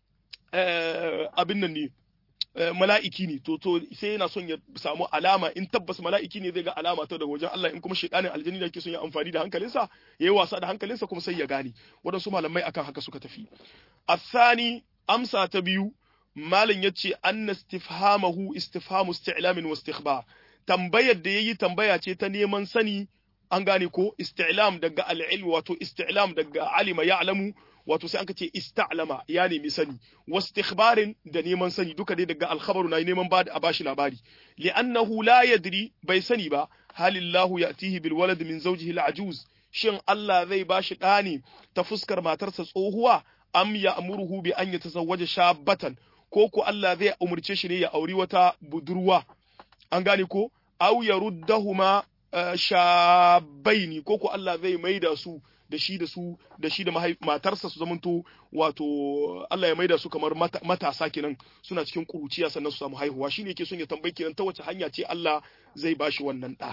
abin nan ne mala'iki ne to to sai yana son ya samu alama in tabbas mala'iki ne zai ga alama ta daga wajen Allah in kuma shedanin aljini da yake son ya amfani da hankalinsa yayi wasa da hankalinsa kuma sai ya gane waɗansu malamai akan haka suka tafi asani amsa ta biyu malam yace anna istifhamahu istifhamu isti'lamin wa istikhbar tambayar da yayi tambaya ce ta neman sani an gane ko isti'lam daga al-ilm wato isti'lam daga alima ya'lamu wato sai anka ce ista'lama ya nemi sani wastikhbarin da neman sani duka dai daga al-khabaru na neman ba a bashi labari li'annahu la yadri bai sani ba halillahu ya'tihi bil walad min zawjihi al-ajuz shin Allah zai bashi ɗani ta fuskar matarsa tsohuwa am ya'muruhu bi an yatazawwaja shabbatan ko ko Allah zai umurce shi ne ya auri wata budurwa an gane ko aw yaruddahuma shabaini ko ko Allah zai maida su da shi da su da shi da matarsa su zamanto wato Allah ya maida su kamar matasa kenan suna cikin kuruciya sannan su samu haihuwa shine yake son ya tambayi kenan ta wace hanya ce Allah zai bashi wannan da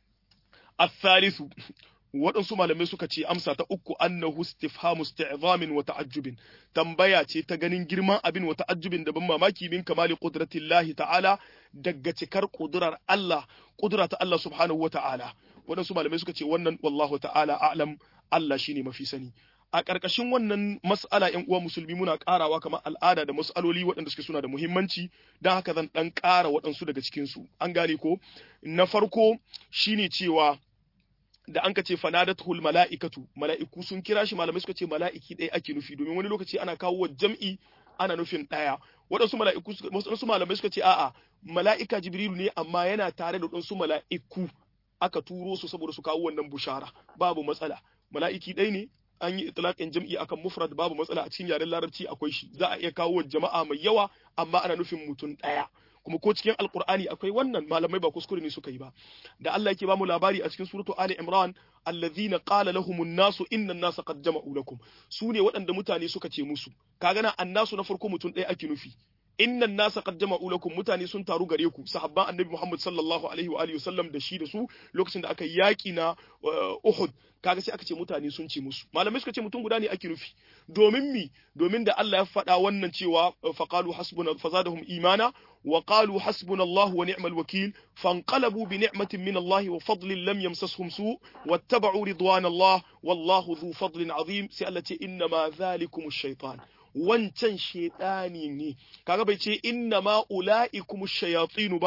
الثالث waɗansu malamai suka ce amsa ta uku annahu istifhamu isti'zamin wa ta'ajjubin tambaya ce ta ganin girman abin wa ta'ajjubin da ban mamaki min kamali qudratillahi ta'ala daga cikar kudurar Allah kudura ta Allah subhanahu wa ta'ala waɗansu malamai suka ce wannan wallahu ta'ala a'lam Allah shine mafi sani a ƙarƙashin wannan mas'ala ƴan uwa musulmi muna ƙarawa kamar al'ada da mas'aloli waɗanda suke suna da muhimmanci don haka zan ɗan ƙara waɗansu daga cikinsu an gane ko na farko shine cewa da an ka ce fanadatul mala'ikatu mala'iku sun kira shi malamai suka ce mala'iki ɗaya ake nufi domin wani lokaci ana kawo jam'i ana nufin ɗaya waɗansu mala'iku waɗansu malamai suka ce a'a mala'ika jibrilu ne amma yana tare da waɗansu mala'iku aka turo su saboda su kawo wannan bushara babu matsala mala'iki ɗaya ne an yi itlaqin jam'i akan mufrad babu matsala a cikin yaren larabci akwai shi za a iya kawo jama'a mai yawa amma ana nufin mutum ɗaya kuma ko cikin alkur'ani akwai wannan malamai ba kuskure ne suka yi ba da Allah yake ba mu labari a cikin suratu ali imran allazina qala lahumun nasu inna nasa qad jama'u lakum su ne waɗanda mutane suka ce musu kaga na annasu na farko mutum ɗaya ake nufi inna nasa qad jama'u lakum mutane sun taru gare ku sahabban annabi Muhammad sallallahu alaihi wa alihi wasallam da shi da su lokacin da aka yaki na Uhud kaga sai aka ce mutane sun ce musu malamai suka ce mutum guda ne ake nufi domin mi domin da Allah ya faɗa wannan cewa faqalu hasbuna fazadahum imana wa qalu hasbuna Allah wa ni'mal wakil fanqalabu bi ni'matin min Allah wa fadlin lam yamsashum su wattaba'u ridwan Allah wallahu dhu fadlin azim sai Allah ce inna ma zalikum shaytan wancan shaidani ne kaga bai ce inna ma ula'ikum shayatinu ba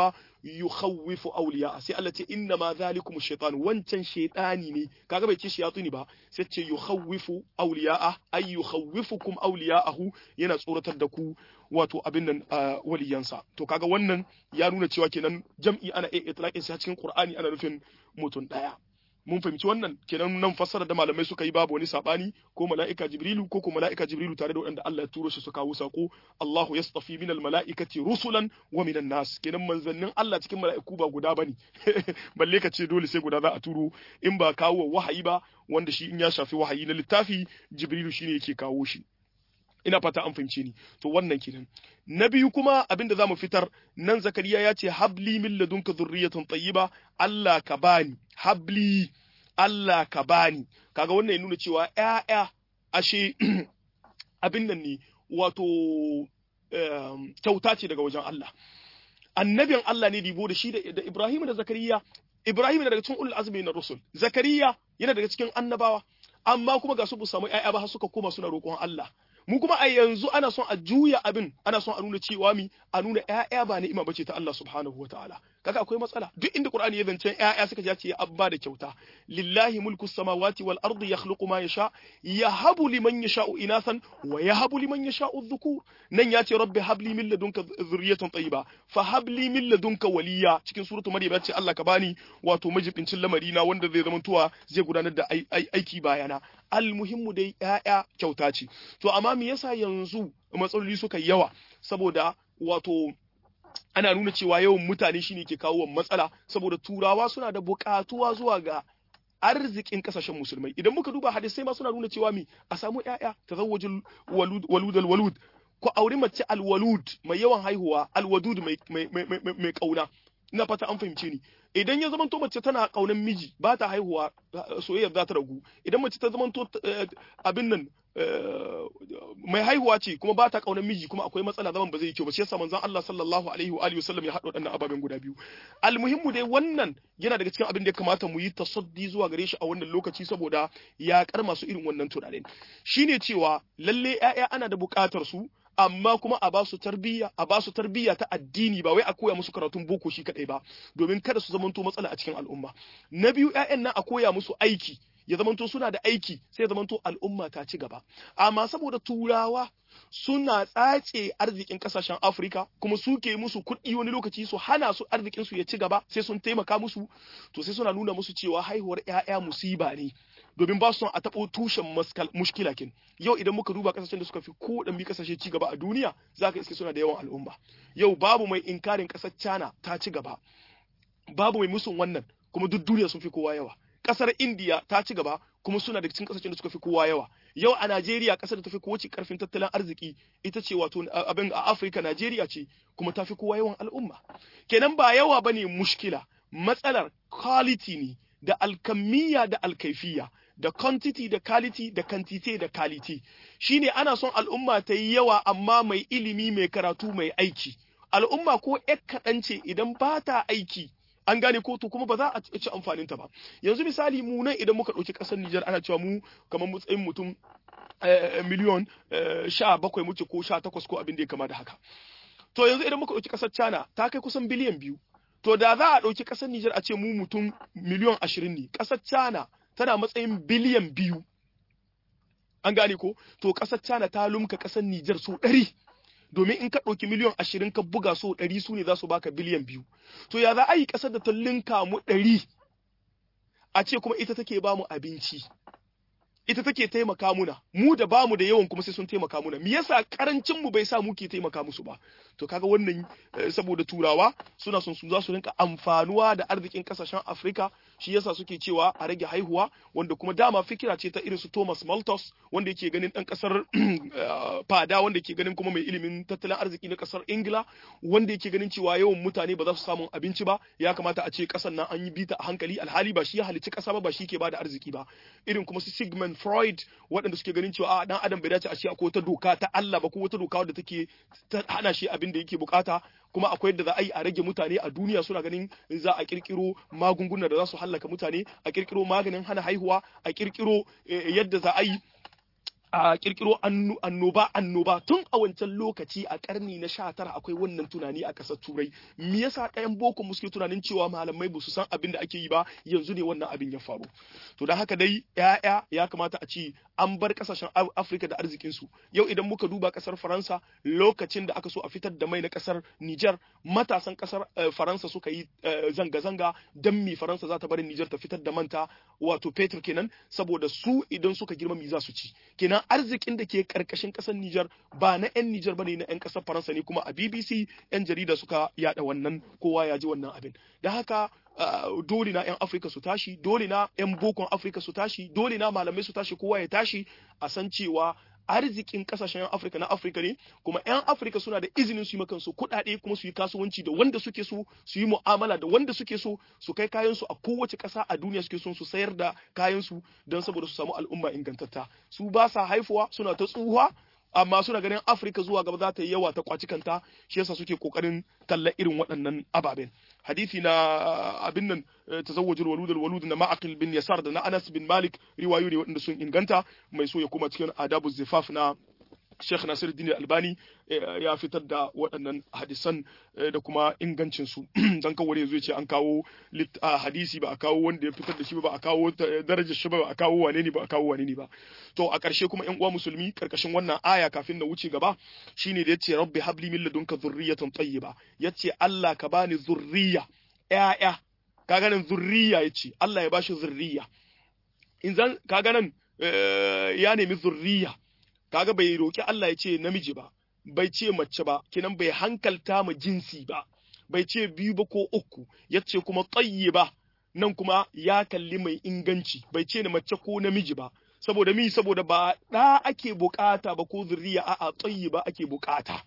yukhawwifu awliya sai Allah ce inna ma zalikum shaytan wancan shaytani ne kaga bai ce shayatuni ba sai ce yukhawwifu awliya ay yukhawwifukum awliya'ahu yana tsoratar da ku wato abin nan waliyansa to kaga wannan ya nuna cewa kenan jam'i ana iya itlaqin sa cikin Qur'ani ana nufin mutum daya mun fahimci wannan kenan nan fassara da malamai suka yi babu wani sabani ko mala'ika jibrilu ko ko mala'ika jibrilu tare da waɗanda Allah ya turo shi su kawo sako Allahu yastafi minal mala'ikati rusulan wa minan nas kenan manzannin Allah cikin mala'iku ba guda bane balle ka ce dole sai guda za a turo in ba kawo wahayi ba wanda shi in ya shafi wahayi na littafi jibrilu shine yake kawo shi ina fata an fahimce ni to wannan kenan na biyu kuma abinda zamu fitar nan zakariya ya ce habli min ladunka zurriyatan tayyiba Allah ka bani habli Allah ka bani kaga wannan ya nuna cewa ƴaƴa ashe abin nan ne wato kyauta ce daga wajen Allah annabin Allah ne dibo da shi da Ibrahim da Zakariya Ibrahim yana daga cikin ulul azmi na rusul Zakariya yana daga cikin annabawa amma kuma ga su bu samu ƴaƴa ba har suka koma suna roƙon Allah mu kuma a yanzu ana son a juya abin ana son a nuna cewa mi a nuna ƴaƴa ba ni'ima bace ta Allah subhanahu wataala kaga akwai matsala duk inda Qur'ani ya zance ƴaƴa suka ja ce ya abba da kyauta lillahi mulku samawati wal ardi yakhluqu ma yasha yahabu liman yasha'u inathan wa yahabu liman yasha'u dhukur nan ya ce rabbi habli min ladunka dhurriyatan tayyiba fa habli min ladunka waliya cikin suratu maryam ya ce Allah ka bani wato majibincin lamari na wanda zai zama tuwa zai gudanar da aiki bayana almuhimmu dai ƴaƴa kyauta ce to amma me yasa yanzu matsaloli suka yawa saboda wato ana nuna cewa yawan mutane shine ke kawo matsala saboda turawa suna da buƙatuwa zuwa ga arzikin kasashen musulmai idan muka duba hadisai ma suna nuna cewa mi a samu ƴaƴa tazawwajul walud walud al walud ko auri mace al walud mai yawan haihuwa al wadud mai mai mai mai kauna ina fata an fahimce ni idan ya zamanto mace tana kaunan miji ba ta haihuwa soyayyar za ta ragu idan mace ta zamanto abin nan mai haihuwa ce kuma ba ta kaunar miji kuma akwai matsala zaman ba zai yi kyau ba shi yasa manzon Allah sallallahu alaihi wa alihi wasallam ya haɗa waɗannan ababen guda biyu almuhimmu dai wannan yana daga cikin abin da ya kamata mu yi tasaddi zuwa gare shi a wannan lokaci saboda ya kar masu irin wannan tunanin shine cewa lalle ƴaƴa ana da buƙatar su amma kuma a ba su tarbiyya a ba su tarbiyya ta addini ba wai a koya musu karatun boko shi kadai ba domin kada su zamanto matsala a cikin al'umma na biyu ƴaƴan nan a koya musu aiki ya zamanto suna da aiki sai ya zamanto al'umma ta ci gaba amma saboda turawa suna tsace arzikin kasashen Afirka kuma suke musu kuɗi wani lokaci su hana su arzikin su ya ci gaba sai sun taimaka musu to sai suna nuna musu cewa haihuwar ƴaƴa musiba ne domin ba su son a taɓo tushen mushkila kin yau idan muka duba kasashen da suka fi ko dan bi kasashe ci gaba a duniya zaka iske suna da yawan al'umma yau babu mai inkarin ƙasar China ta ci gaba babu mai musun wannan kuma duk duniya sun fi kowa yawa kasar India ta ci gaba kuma suna da cikin kasashen da suka fi kowa yawa yau a Najeriya kasar da ta fi kowace karfin tattalin arziki ita ce wato abin a Afirka Najeriya ce kuma ta fi kowa yawan al'umma kenan ba yawa bane mushkila matsalar quality ne da alkamiyya da alkaifiya da quantity da quality da quantity da quality shine ana son al'umma ta yi yawa amma mai ilimi mai karatu mai aiki al'umma ko ƴar kaɗan ce idan ba ta aiki an gane ko to kuma ba za a ci amfanin ta ba yanzu misali mu nan idan muka ɗauki ƙasar Nijar ana cewa mu kamar matsayin mutum miliyon sha bakwai muke ko sha takwas ko abin da ya kama da haka to yanzu idan muka ɗauki ƙasar China ta kai kusan biliyan biyu to da za a ɗauki ƙasar Nijar a ce mu mutum miliyon ashirin ne ƙasar China tana matsayin biliyan biyu an gane ko to ƙasar China ta lumka ƙasar Nijar so ɗari domin in ka ɗauki miliyan ashirin ka buga so ɗari su ne za su baka biliyan biyu to ya za a yi ƙasar da ta linka mu ɗari a ce kuma ita take ba mu abinci ita take taimaka muna mu da bamu da yawan kuma sai sun taimaka muna me yasa karancin mu bai sa mu ke taimaka musu ba to kaga wannan saboda turawa suna son su za su rinka amfanuwa da arzikin kasashen Afrika shi yasa suke cewa a rage haihuwa wanda kuma dama fikira ce ta irin su Thomas Malthus wanda yake ganin dan kasar fada wanda yake ganin kuma mai ilimin tattalin arziki na kasar Ingila wanda yake ganin cewa yawan mutane ba za su samu abinci ba ya kamata a ce kasar nan an yi bita a hankali alhali ba shi ya halicci kasa ba ba shi ke bada arziki ba irin kuma su Sigmund Freud waɗanda suke ganin cewa a dan adam bai dace a ce akwai wata doka ta Allah ba ko wata doka wadda take hana shi abin da yake bukata kuma akwai yadda za a yi a rage mutane a duniya suna ganin za a kirkiro magunguna da za su hallaka mutane a kirkiro maganin hana haihuwa a kirkiro yadda za a yi a kirkiro annoba annoba tun a wancan lokaci a karni na sha tara akwai wannan tunani a ƙasar turai me yasa ɗayan boko muske tunanin cewa malamai ba su san abin da ake yi ba yanzu ne wannan abin ya faru to don haka dai ya'ya ya kamata a ce an bar ƙasashen afirka da arzikin su yau idan muka duba ƙasar faransa lokacin da aka so a fitar da mai na ƙasar niger matasan ƙasar faransa suka yi zanga-zanga don mi faransa za ta bari niger ta fitar da manta wato fetur kenan saboda su idan suka girma mi za su ci kenan arzikin da ke karkashin kasar Nijar ba na 'yan Nijar bane na 'yan kasar Faransa ne kuma a BBC 'yan jarida suka yada wannan kowa ya ji wannan abin da haka dole na 'yan Afirka su tashi dole na 'yan bokon Afirka su tashi dole na malamai su tashi kowa ya tashi a san cewa arzikin kasashen Afirka na Afirka ne kuma 'yan Afirka suna da izinin su yi kansu kuɗaɗe kuma su yi kasuwanci da wanda suke so su yi mu'amala da wanda suke so su kai kayan su a kowace ƙasa a duniya suke so su sayar da kayan su don saboda su samu al'umma ingantatta su ba sa haifuwa suna ta tsuha amma suna ganin Afirka zuwa gaba za ta yi yawa ta kwaci kanta shi yasa suke kokarin talla irin waɗannan ababen hadisi na abin nan tazawwajul walud al walud na ma'aqil bin yasar da na Anas bin Malik riwayoyi ne waɗanda sun inganta mai so ya kuma cikin adabu zifaf na Sheikh Nasiruddin Albani ya fitar da waɗannan hadisan da kuma ingancin su dan kawai yanzu ce an kawo hadisi ba a kawo wanda ya fitar da shi ba a kawo darajar shi ba a kawo wane ne ba a kawo wane ne ba to a ƙarshe kuma ƴan uwa musulmi karkashin wannan aya kafin na wuce gaba shine da yace rabbi habli min ladunka dhurriyatan tayyiba yace Allah ka bani zurriya ƴaƴa kaga nan zurriya yace Allah ya bashi zurriya in zan kaga nan ya nemi zurriya kaga bai roki Allah ya ce namiji ba bai ce mace ba kinan bai hankalta mu jinsi ba bai ce biyu ba ko uku yace kuma ba nan kuma ya kalli mai inganci bai ce na mace ko namiji ba saboda mi saboda ba da ake bukata ba ko zuriya a'a ba ake bukata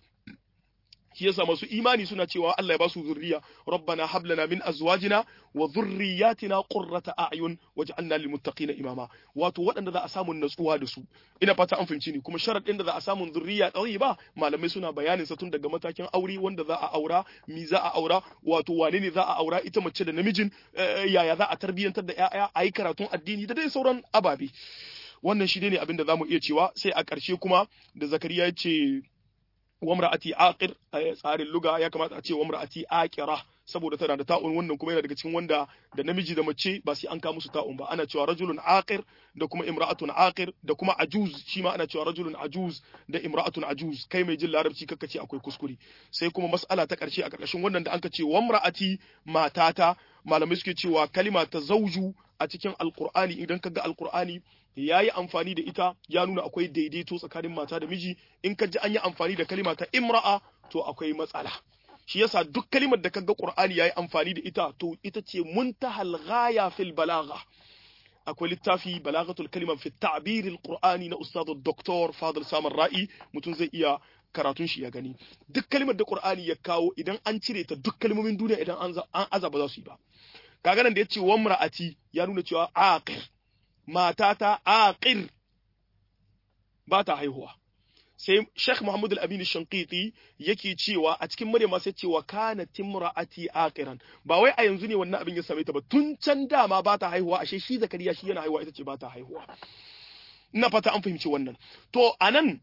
shi yasa masu imani suna cewa Allah ya ba su zurriya rabbana hab lana min azwajina wa dhurriyyatina qurrata a'yun waj'alna lil muttaqina imama wato waɗanda za a samu natsuwa da su ina fata an fahimci ni kuma sharadin da za a samu zurriya ba malamai suna bayanin sa tun daga matakin aure wanda za a aura mi za a aura wato wane ne za a aura ita mace da namijin yaya za a tarbiyyantar da ƴaƴa a yi karatun addini da dai sauran ababe wannan shi ne abin da zamu iya cewa sai a ƙarshe kuma da zakariya ya ce wamra'ati aqir a tsarin luga ya kamata a ce wamra'ati aqira saboda tana da ta'un wannan kuma yana daga cikin wanda da namiji da mace ba sai an ka musu ta'un ba ana cewa rajulun aqir da kuma imra'atun aqir da kuma ajuz shi ma ana cewa rajulun ajuz da imra'atun ajuz kai mai jin larabci kakka ce akwai kuskure sai kuma mas'ala ta karshe a karkashin wannan da anka ce wamra'ati matata malamai suke cewa kalima ta zauju a cikin alqur'ani idan kaga alqur'ani ya yi amfani da ita ya nuna akwai daidaito tsakanin mata da miji in ka ji an yi amfani da kalima ta imra'a to akwai matsala shi yasa duk kalimar da kaga qur'ani yayi amfani da ita to ita ce muntahal ghaya fil balagha akwai littafi balaghatul kalima fi ta'bir al-qur'ani na ustad dr fadil samar ra'i mutum zai iya karatun shi ya gani duk kalimar da qur'ani ya kawo idan an cire ta duk kalmomin duniya idan an azaba za su yi ba kaga nan da yace wamra'ati ya nuna cewa aqir matata aqir ba ta haihuwa sai Sheikh Muhammad Al-Amin Shanqiti yake cewa a cikin Maryam sai cewa kana timra'ati aqiran ba wai a yanzu ne wannan abin ya same ta ba tun can dama ba ta haihuwa ashe shi Zakariya shi yana haihuwa ita ce ba ta haihuwa ina fata an fahimci wannan to anan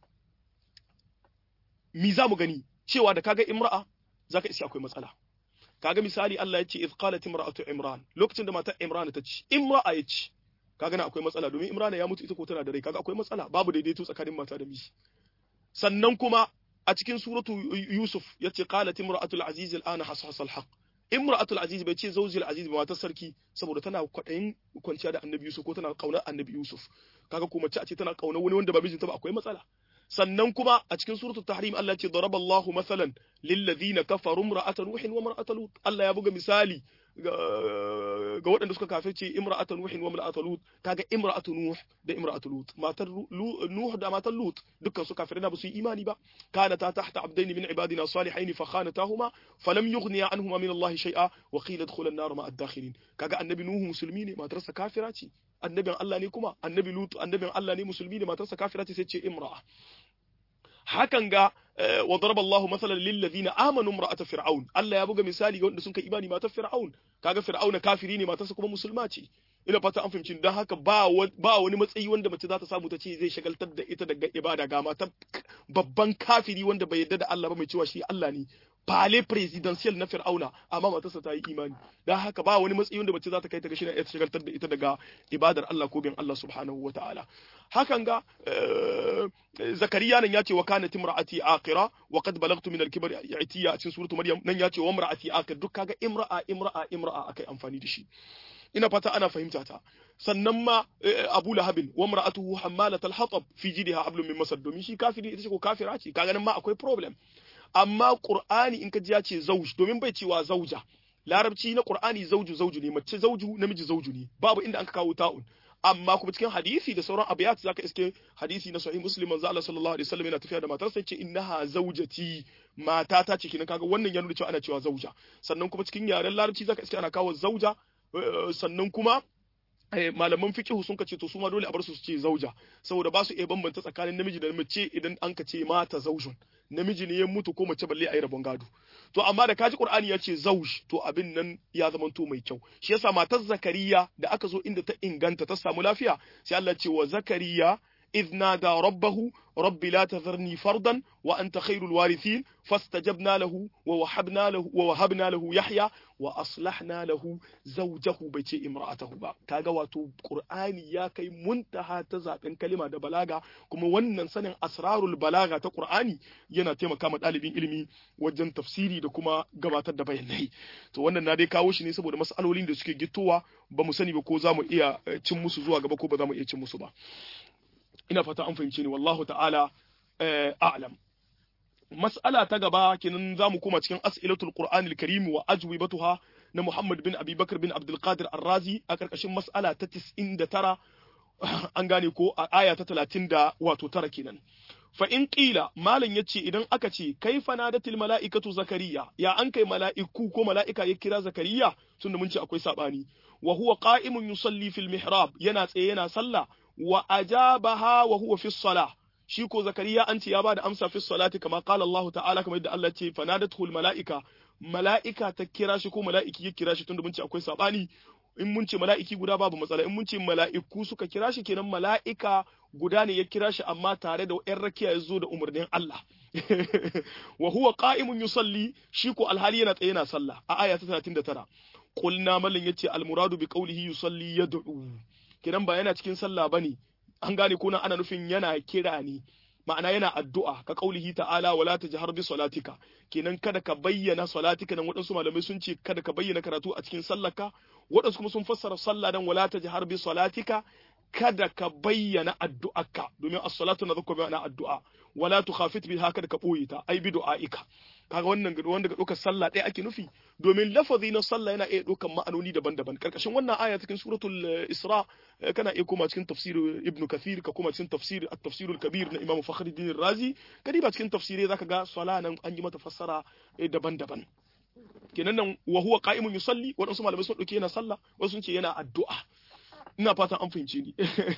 mi za mu gani cewa da kaga imra'a zaka isi akwai matsala kaga misali Allah ya ce iz qalat imra'atu imran lokacin da matar imran ta ce imra'a ya ce kaga na akwai matsala domin imrana ya mutu ita ko tana da rai kaga akwai matsala babu daidaito tsakanin mata da miji sannan kuma a cikin suratu yusuf yace qalat imra'atul aziz al'ana hasasal haqq imra'atul aziz bai ce zawjil aziz ba matar sarki saboda tana kwadayin kwanciya da annabi yusuf ko tana kaunar annabi yusuf kaga ko mace a ce tana kaunar wani wanda ba mijinta ba akwai matsala sannan kuma a cikin suratul tahrim Allah ce daraba Allahu masalan lil ladina kafaru imra'atan nuhin wa imra'atan lut Allah ya buga misali ga waɗanda suka kafirce imra'atan nuhin wa imra'atan lut kaga imra'atu nuh da imra'atu lut matar nuh da matar lut dukkan su kafirai ba su yi imani ba kana ta tahta abdain min ibadina salihin fa khanatahuma falam yughniya anhuma min Allah shay'a wa qila adkhula an-nar ma'a ad-dakhilin kaga annabi nuh musulmi ne matarsa kafira ce annabin Allah ne kuma annabi lut annabin Allah ne musulmi ne matarsa kafira ce sai ce imra'a hakan ga wa daraba Allahu masalan lil ladina amanu imra'ata fir'aun Allah ya buga misali ga wanda sun kai imani matar fir'aun kaga fir'auna kafiri ne matarsa kuma musulma ce ina fata an fahimci don haka ba ba wani matsayi wanda mace za ta samu ta ce zai shagaltar da ita daga ibada ga mata babban kafiri wanda bai yarda da Allah ba mai cewa shi Allah ne fale presidential na Fir'auna amma matarsa ta yi imani don haka ba wani matsayi wanda mace za ta kai ta ga shi na shagaltar da ita daga ibadar Allah ko bin Allah subhanahu wataala hakan ga zakariya nan ya ce wa kanat imra'ati aqira wa qad balagtu min al-kibar itiya a cikin suratu maryam nan ya ce wa imra'ati aqir duk kaga imra'a imra'a imra'a akai amfani da shi ina fata ana fahimta ta sannan ma Abu Lahabin wa mar'atuhu hammalat al-hatab fi jidha hablum min masad domin shi kafiri ita ce ko kafira ce kaga nan ma akwai problem amma Qur'ani in ka ji ya ce zauj domin bai cewa zauja larabci na Qur'ani zauju zauju ne mace zauju namiji zauju ne babu inda an ka kawo ta'un amma kuma cikin hadisi da sauran abiyat zaka iske hadisi na sahih muslim manzo Allah sallallahu alaihi wasallam yana tafiya da matarsa yace innaha zaujati mata ta ce kinan kaga wannan ya nuna cewa ana cewa zauja sannan kuma cikin yaren larabci zaka iske ana kawo zauja sannan kuma malaman fiqh sun kace to su ma dole a bar su su ce zauja saboda ba su iya bambanta tsakanin namiji da mace idan an ka ce mata zaujun namiji ne ya mutu ko mace balle a yi rabon gado to amma da kaji qur'ani ya ce zauj to abin nan ya zamanto mai kyau shi yasa matar zakariya da aka zo inda ta inganta ta samu lafiya sai Allah ce wa zakariya إذ نادى ربه رب لا تذرني فردا وأنت خير الوارثين فاستجبنا له ووهبنا له ووهبنا له يحيى وأصلحنا له زوجه بيتي امرأته با كاغا واتو قرآني يا كي منتهى تزابن كلمة دا بلاغة كما ونن سنن أسرار البلاغة تا قرآني ينا تيما كاما ɗalibin ilimi wajen tafsiri da kuma gabatar da bayanai to wannan na dai kawo shi ne saboda mas'alolin da suke gittowa ba mu sani ba ko za mu iya cin musu zuwa gaba ko ba za mu iya cin musu ba ina fata an fahimce ni wallahu ta'ala a'lam mas'ala ta gaba kenan zamu koma cikin as'ilatul qur'anil karim wa ajwibatuha na Muhammad bin Abi Bakar bin Abdul Qadir Ar-Razi a karkashin mas'ala ta 99 an gane ko a aya ta 30 da wato tara kenan fa in qila malam yace idan aka ce kaifa nadatil mala'ikatu zakariya ya an kai mala'iku ko mala'ika ya kira zakariya tunda mun ce akwai sabani wa huwa qa'imun yusalli fil mihrab yana tsaye yana sallah wa ajabaha wa huwa fi salah shi ko zakariya an ce ya bada amsa fi salati kama qala Allah ta'ala kamar yadda Allah ce fanadatul mala'ika mala'ika ta kira shi ko mala'iki ya kira shi tunda mun ce akwai sabani in mun ce mala'iki guda babu matsala in mun ce mala'iku suka kira shi kenan mala'ika guda ne ya kira shi amma tare da ƴan rakiya ya zo da umarnin Allah wa huwa qa'imun yusalli shi ko alhali yana tsaye yana sallah a aya ta 39 qulna mallan yace almuradu bi qawlihi yusalli yad'u kenan ba yana cikin sallah bane an gane ko nan ana nufin yana kira ne ma'ana yana addu'a ka kaulihi ta'ala wala tajhar bi salatika kenan kada ka bayyana salatika nan waɗansu malamai sun ce kada ka bayyana karatu a cikin sallarka waɗansu kuma sun fassara sallah dan wala tajhar bi salatika kada ka bayyana addu'arka domin as-salatu na zakka bayyana addu'a wala tukhafit biha kada ka boye ta ai bi du'aika kaga wannan wanda ga ɗaukar sallah ɗaya ake nufi domin lafazi na sallah yana iya ɗaukar ma'anoni daban-daban karkashin wannan aya cikin suratul isra kana iya koma cikin tafsir ibn kathir ka koma cikin tafsir at-tafsir al-kabir na imam fakhruddin razi kadi ba cikin tafsirai zaka ga sala nan an yi mata fassara daban-daban kenan nan wa huwa qa'imun yusalli wadansu malamai sun dauke yana sallah wasu sun ce yana addu'a ina fatan an fahimce ni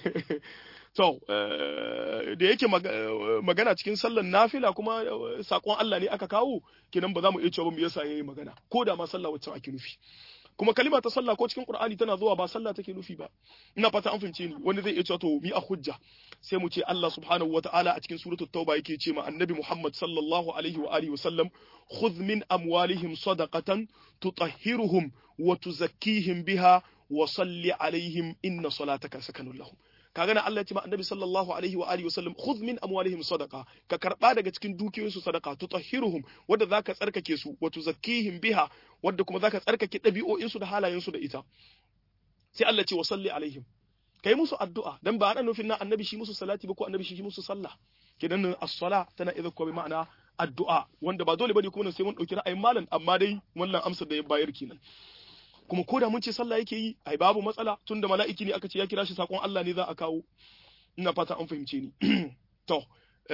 to da yake magana cikin sallan nafila kuma sakon Allah ne aka kawo kenan ba za mu iya cewa mu yasa yayi magana ko da ma sallah wacce ake nufi kuma kalima ta sallah ko cikin Qur'ani tana zuwa ba sallah take nufi ba ina fata an fahimce ni wani zai iya cewa to mi a hujja sai mu ce Allah subhanahu wataala a cikin suratul tauba yake ce ma annabi Muhammad sallallahu alaihi wa alihi wa sallam khudh min amwalihim sadaqatan tutahhiruhum wa tuzakkihim biha wa salli alaihim inna salataka sakanun lahum kaga na Allah ya ce ma annabi sallallahu alaihi wa alihi wasallam khudh min amwalihim sadaqa ka karba daga cikin dukiyoyinsu sadaqa tutahhiruhum wanda zaka tsarkake su wa tuzakkihim biha wanda kuma zaka tsarkake dabi'o'insu da halayensu da ita sai Allah ce wa salli alaihim kai musu addu'a dan ba ana nufin na annabi shi musu salati ba ko annabi shi musu sallah kidan as-sala tana idza ko bi ma'ana addu'a wanda ba dole bane kuma sai mun dauki ra'ayin malam amma dai wannan amsar da ya bayar kenan kuma ko da mun ce sallah yake yi ai babu matsala tunda mala'iki ne aka ce ya kira shi sakon Allah ne za a kawo ina fata an fahimce ni to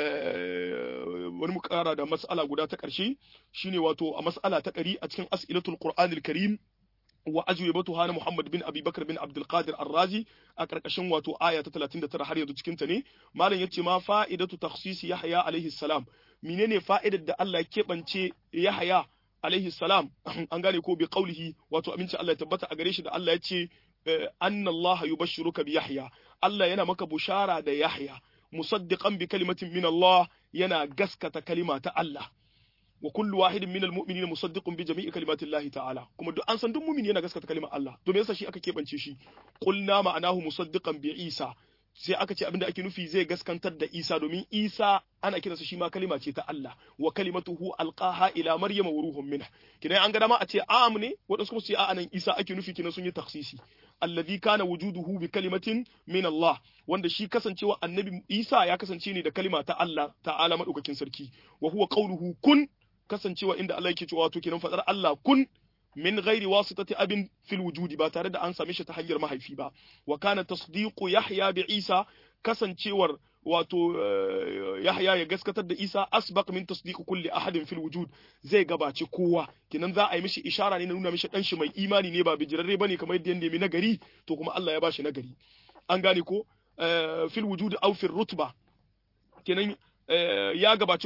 wani mu kara da mas'ala guda ta ƙarshe shine wato a mas'ala ta ƙari a cikin as'ilatul qur'anil karim wa ajwibatu hana Muhammad bin Abi Bakar bin Abdul Qadir Ar-Razi a karkashin wato aya ta 39 har yanzu cikin ta ne malam yace ma fa'idatu takhsis Yahya alaihi salam menene fa'idar da Allah ya kebance Yahya alaihi salam an gane ko bi qaulihi wato aminci Allah ya tabbata a gare shi da Allah ya ce anna Allah yubashshiruka bi Yahya Allah yana maka bushara da Yahya musaddiqan bi kalimatin min Allah yana gaskata kalima ta Allah wa kullu wahidin min almu'minina musaddiqun bi jami'i kalimati Allah ta'ala kuma duk an san duk mu'mini yana gaskata kalimar Allah to me yasa shi aka kebance shi qulna ma'anahu musaddiqan bi Isa sai aka ce abinda ake nufi zai gaskantar da Isa domin Isa ana kiransa shi ma kalima ce ta Allah wa kalimatuhu alqaha ila maryama wa ruhun minha kidan an ga dama a ce a'am ne wadansu kuma su ce a'a nan Isa ake nufi kinan sun yi takhsisi alladhi kana wujuduhu bi kalimatin min Allah wanda shi kasancewa annabi Isa ya kasance ne da kalima ta Allah ta'ala madaukakin sarki wa huwa qawluhu kun kasancewa inda Allah yake cewa to kenan fadar Allah kun min ghairi wasitati abin fil wujudi ba tare da an same shi ta hanyar mahaifi ba wa kana tasdiqu yahya bi isa kasancewar wato yahya ya gaskatar da isa asbaq min tasdiqu kulli ahadin fil wujud zai gabaci kowa kinan za a yi mishi ishara ne na nuna mishi dan shi mai imani ne ba bijirarre bane kamar yadda ya nemi nagari to kuma Allah ya bashi nagari an gane ko fil wujud aw fil rutba kenan ya gabaci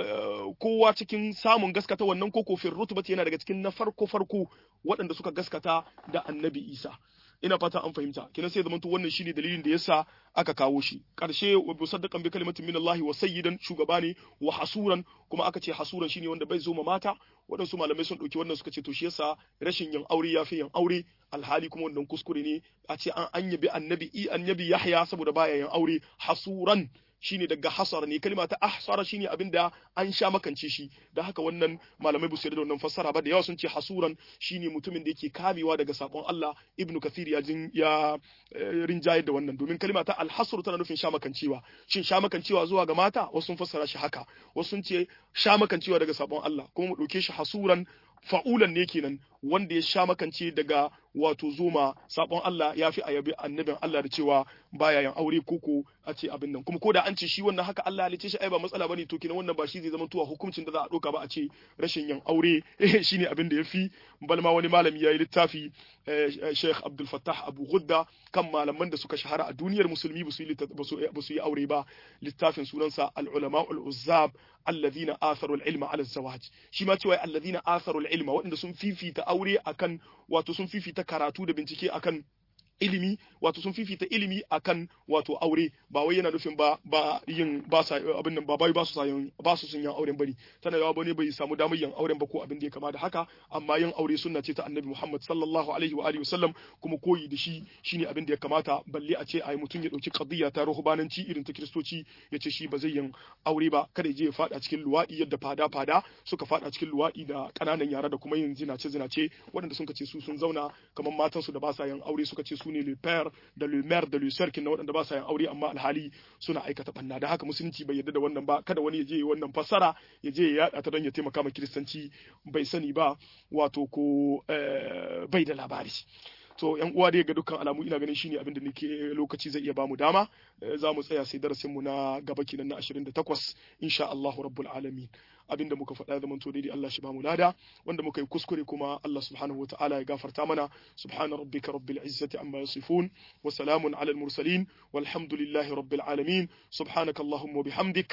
kowa cikin samun gaskata wannan ko kofin rutubati yana daga cikin na farko farko waɗanda suka gaskata da annabi isa ina fata an fahimta kina sai zamanto wannan shine dalilin da yasa aka kawo shi karshe wa musaddaqan bi kalimatin min Allah wa sayyidan shugaba ne wa hasuran kuma aka ce hasuran shine wanda bai zo ma mata waɗansu malamai sun ɗauki wannan suka ce to shi yasa rashin yin aure ya fi yin aure alhali kuma wannan kuskure ne a ce an anyabi annabi i annabi Yahya saboda baya yin aure hasuran shine daga hasara ne kalma ta ahsara shine abin da an sha makance shi da haka wannan malamai ba su yarda da wannan fassara ba da yawa sun ce hasuran shine mutumin da yake kamewa daga sabon Allah ibnu kathir ya jin ya rinjaye da wannan domin kalma ta alhasru tana nufin sha makancewa shin sha makancewa zuwa ga mata wasu sun fassara shi haka wasu sun ce sha makancewa daga sabon Allah kuma mu dauke shi hasuran fa'ulan ne kenan wanda ya sha makance daga wato zoma sabon Allah ya fi ayabi annabin Allah da cewa baya yin aure koko a ce abin nan kuma ko da an ce shi wannan haka Allah ya shi ai ba matsala bane to kenan wannan ba shi zai zama tuwa hukuncin da za a doka ba a ce rashin yin aure shine abin da yafi balma wani malami yayi littafi Sheikh Abdul Fattah Abu Ghudda kan malaman da suka shahara a duniyar musulmi ba su yi aure ba littafin sunansa al-ulama al-uzzab alladhina atharu al-ilma ala zawaj shi ma cewa alladhina atharu al-ilma waɗanda sun fifita aure akan wato sun fifita karatu da bincike akan ilimi wato sun fifita ilimi akan wato aure ba wai yana nufin ba ba yin ba sa abin nan ba bai ba su sa yin ba su sun yin auren bane tana yawa bane bai samu damar yin auren ba ko abin da ya kama da haka amma yin aure sunna ce ta annabi Muhammad sallallahu alaihi wa alihi wasallam kuma koyi da shi shine abin da ya kamata balle a ce ai mutum ya dauki qadiyya ta ruhbananci irin ta kristoci ya ce shi ba zai yin aure ba kada ya je ya fada cikin luwadi yadda fada fada suka fada cikin luwadi da kananan yara da kuma yin zinace zinace waɗanda sun ce su sun zauna kamar matansu da ba sa yin aure suka ce su ne le père da le maire da le sœur kin waɗanda ba sa yin aure amma alhali suna aikata banna da haka musulunci bai yarda da wannan ba kada wani ya je wannan fassara ya je ya yada ta don ya taimaka ma kiristanci bai sani ba wato ko bai da labari to yan uwa dai ga dukkan alamu ina ganin shine abin da nake lokaci zai iya bamu dama za mu tsaya sai darasin mu na gaba kenan na 28 insha Allahu rabbul alamin abinda muka faɗa zaman to daidai Allah shi bamu lada wanda muka yi kuskure kuma Allah subhanahu wa ta'ala ya gafarta mana subhana rabbika rabbil izzati amma yasifun wa salamun alal mursalin walhamdulillahi rabbil alamin subhanaka allahumma bihamdik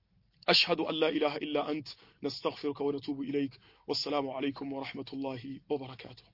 أشهد أن لا إله إلا أنت نستغفرك ونتوب إليك والسلام عليكم ورحمة الله وبركاته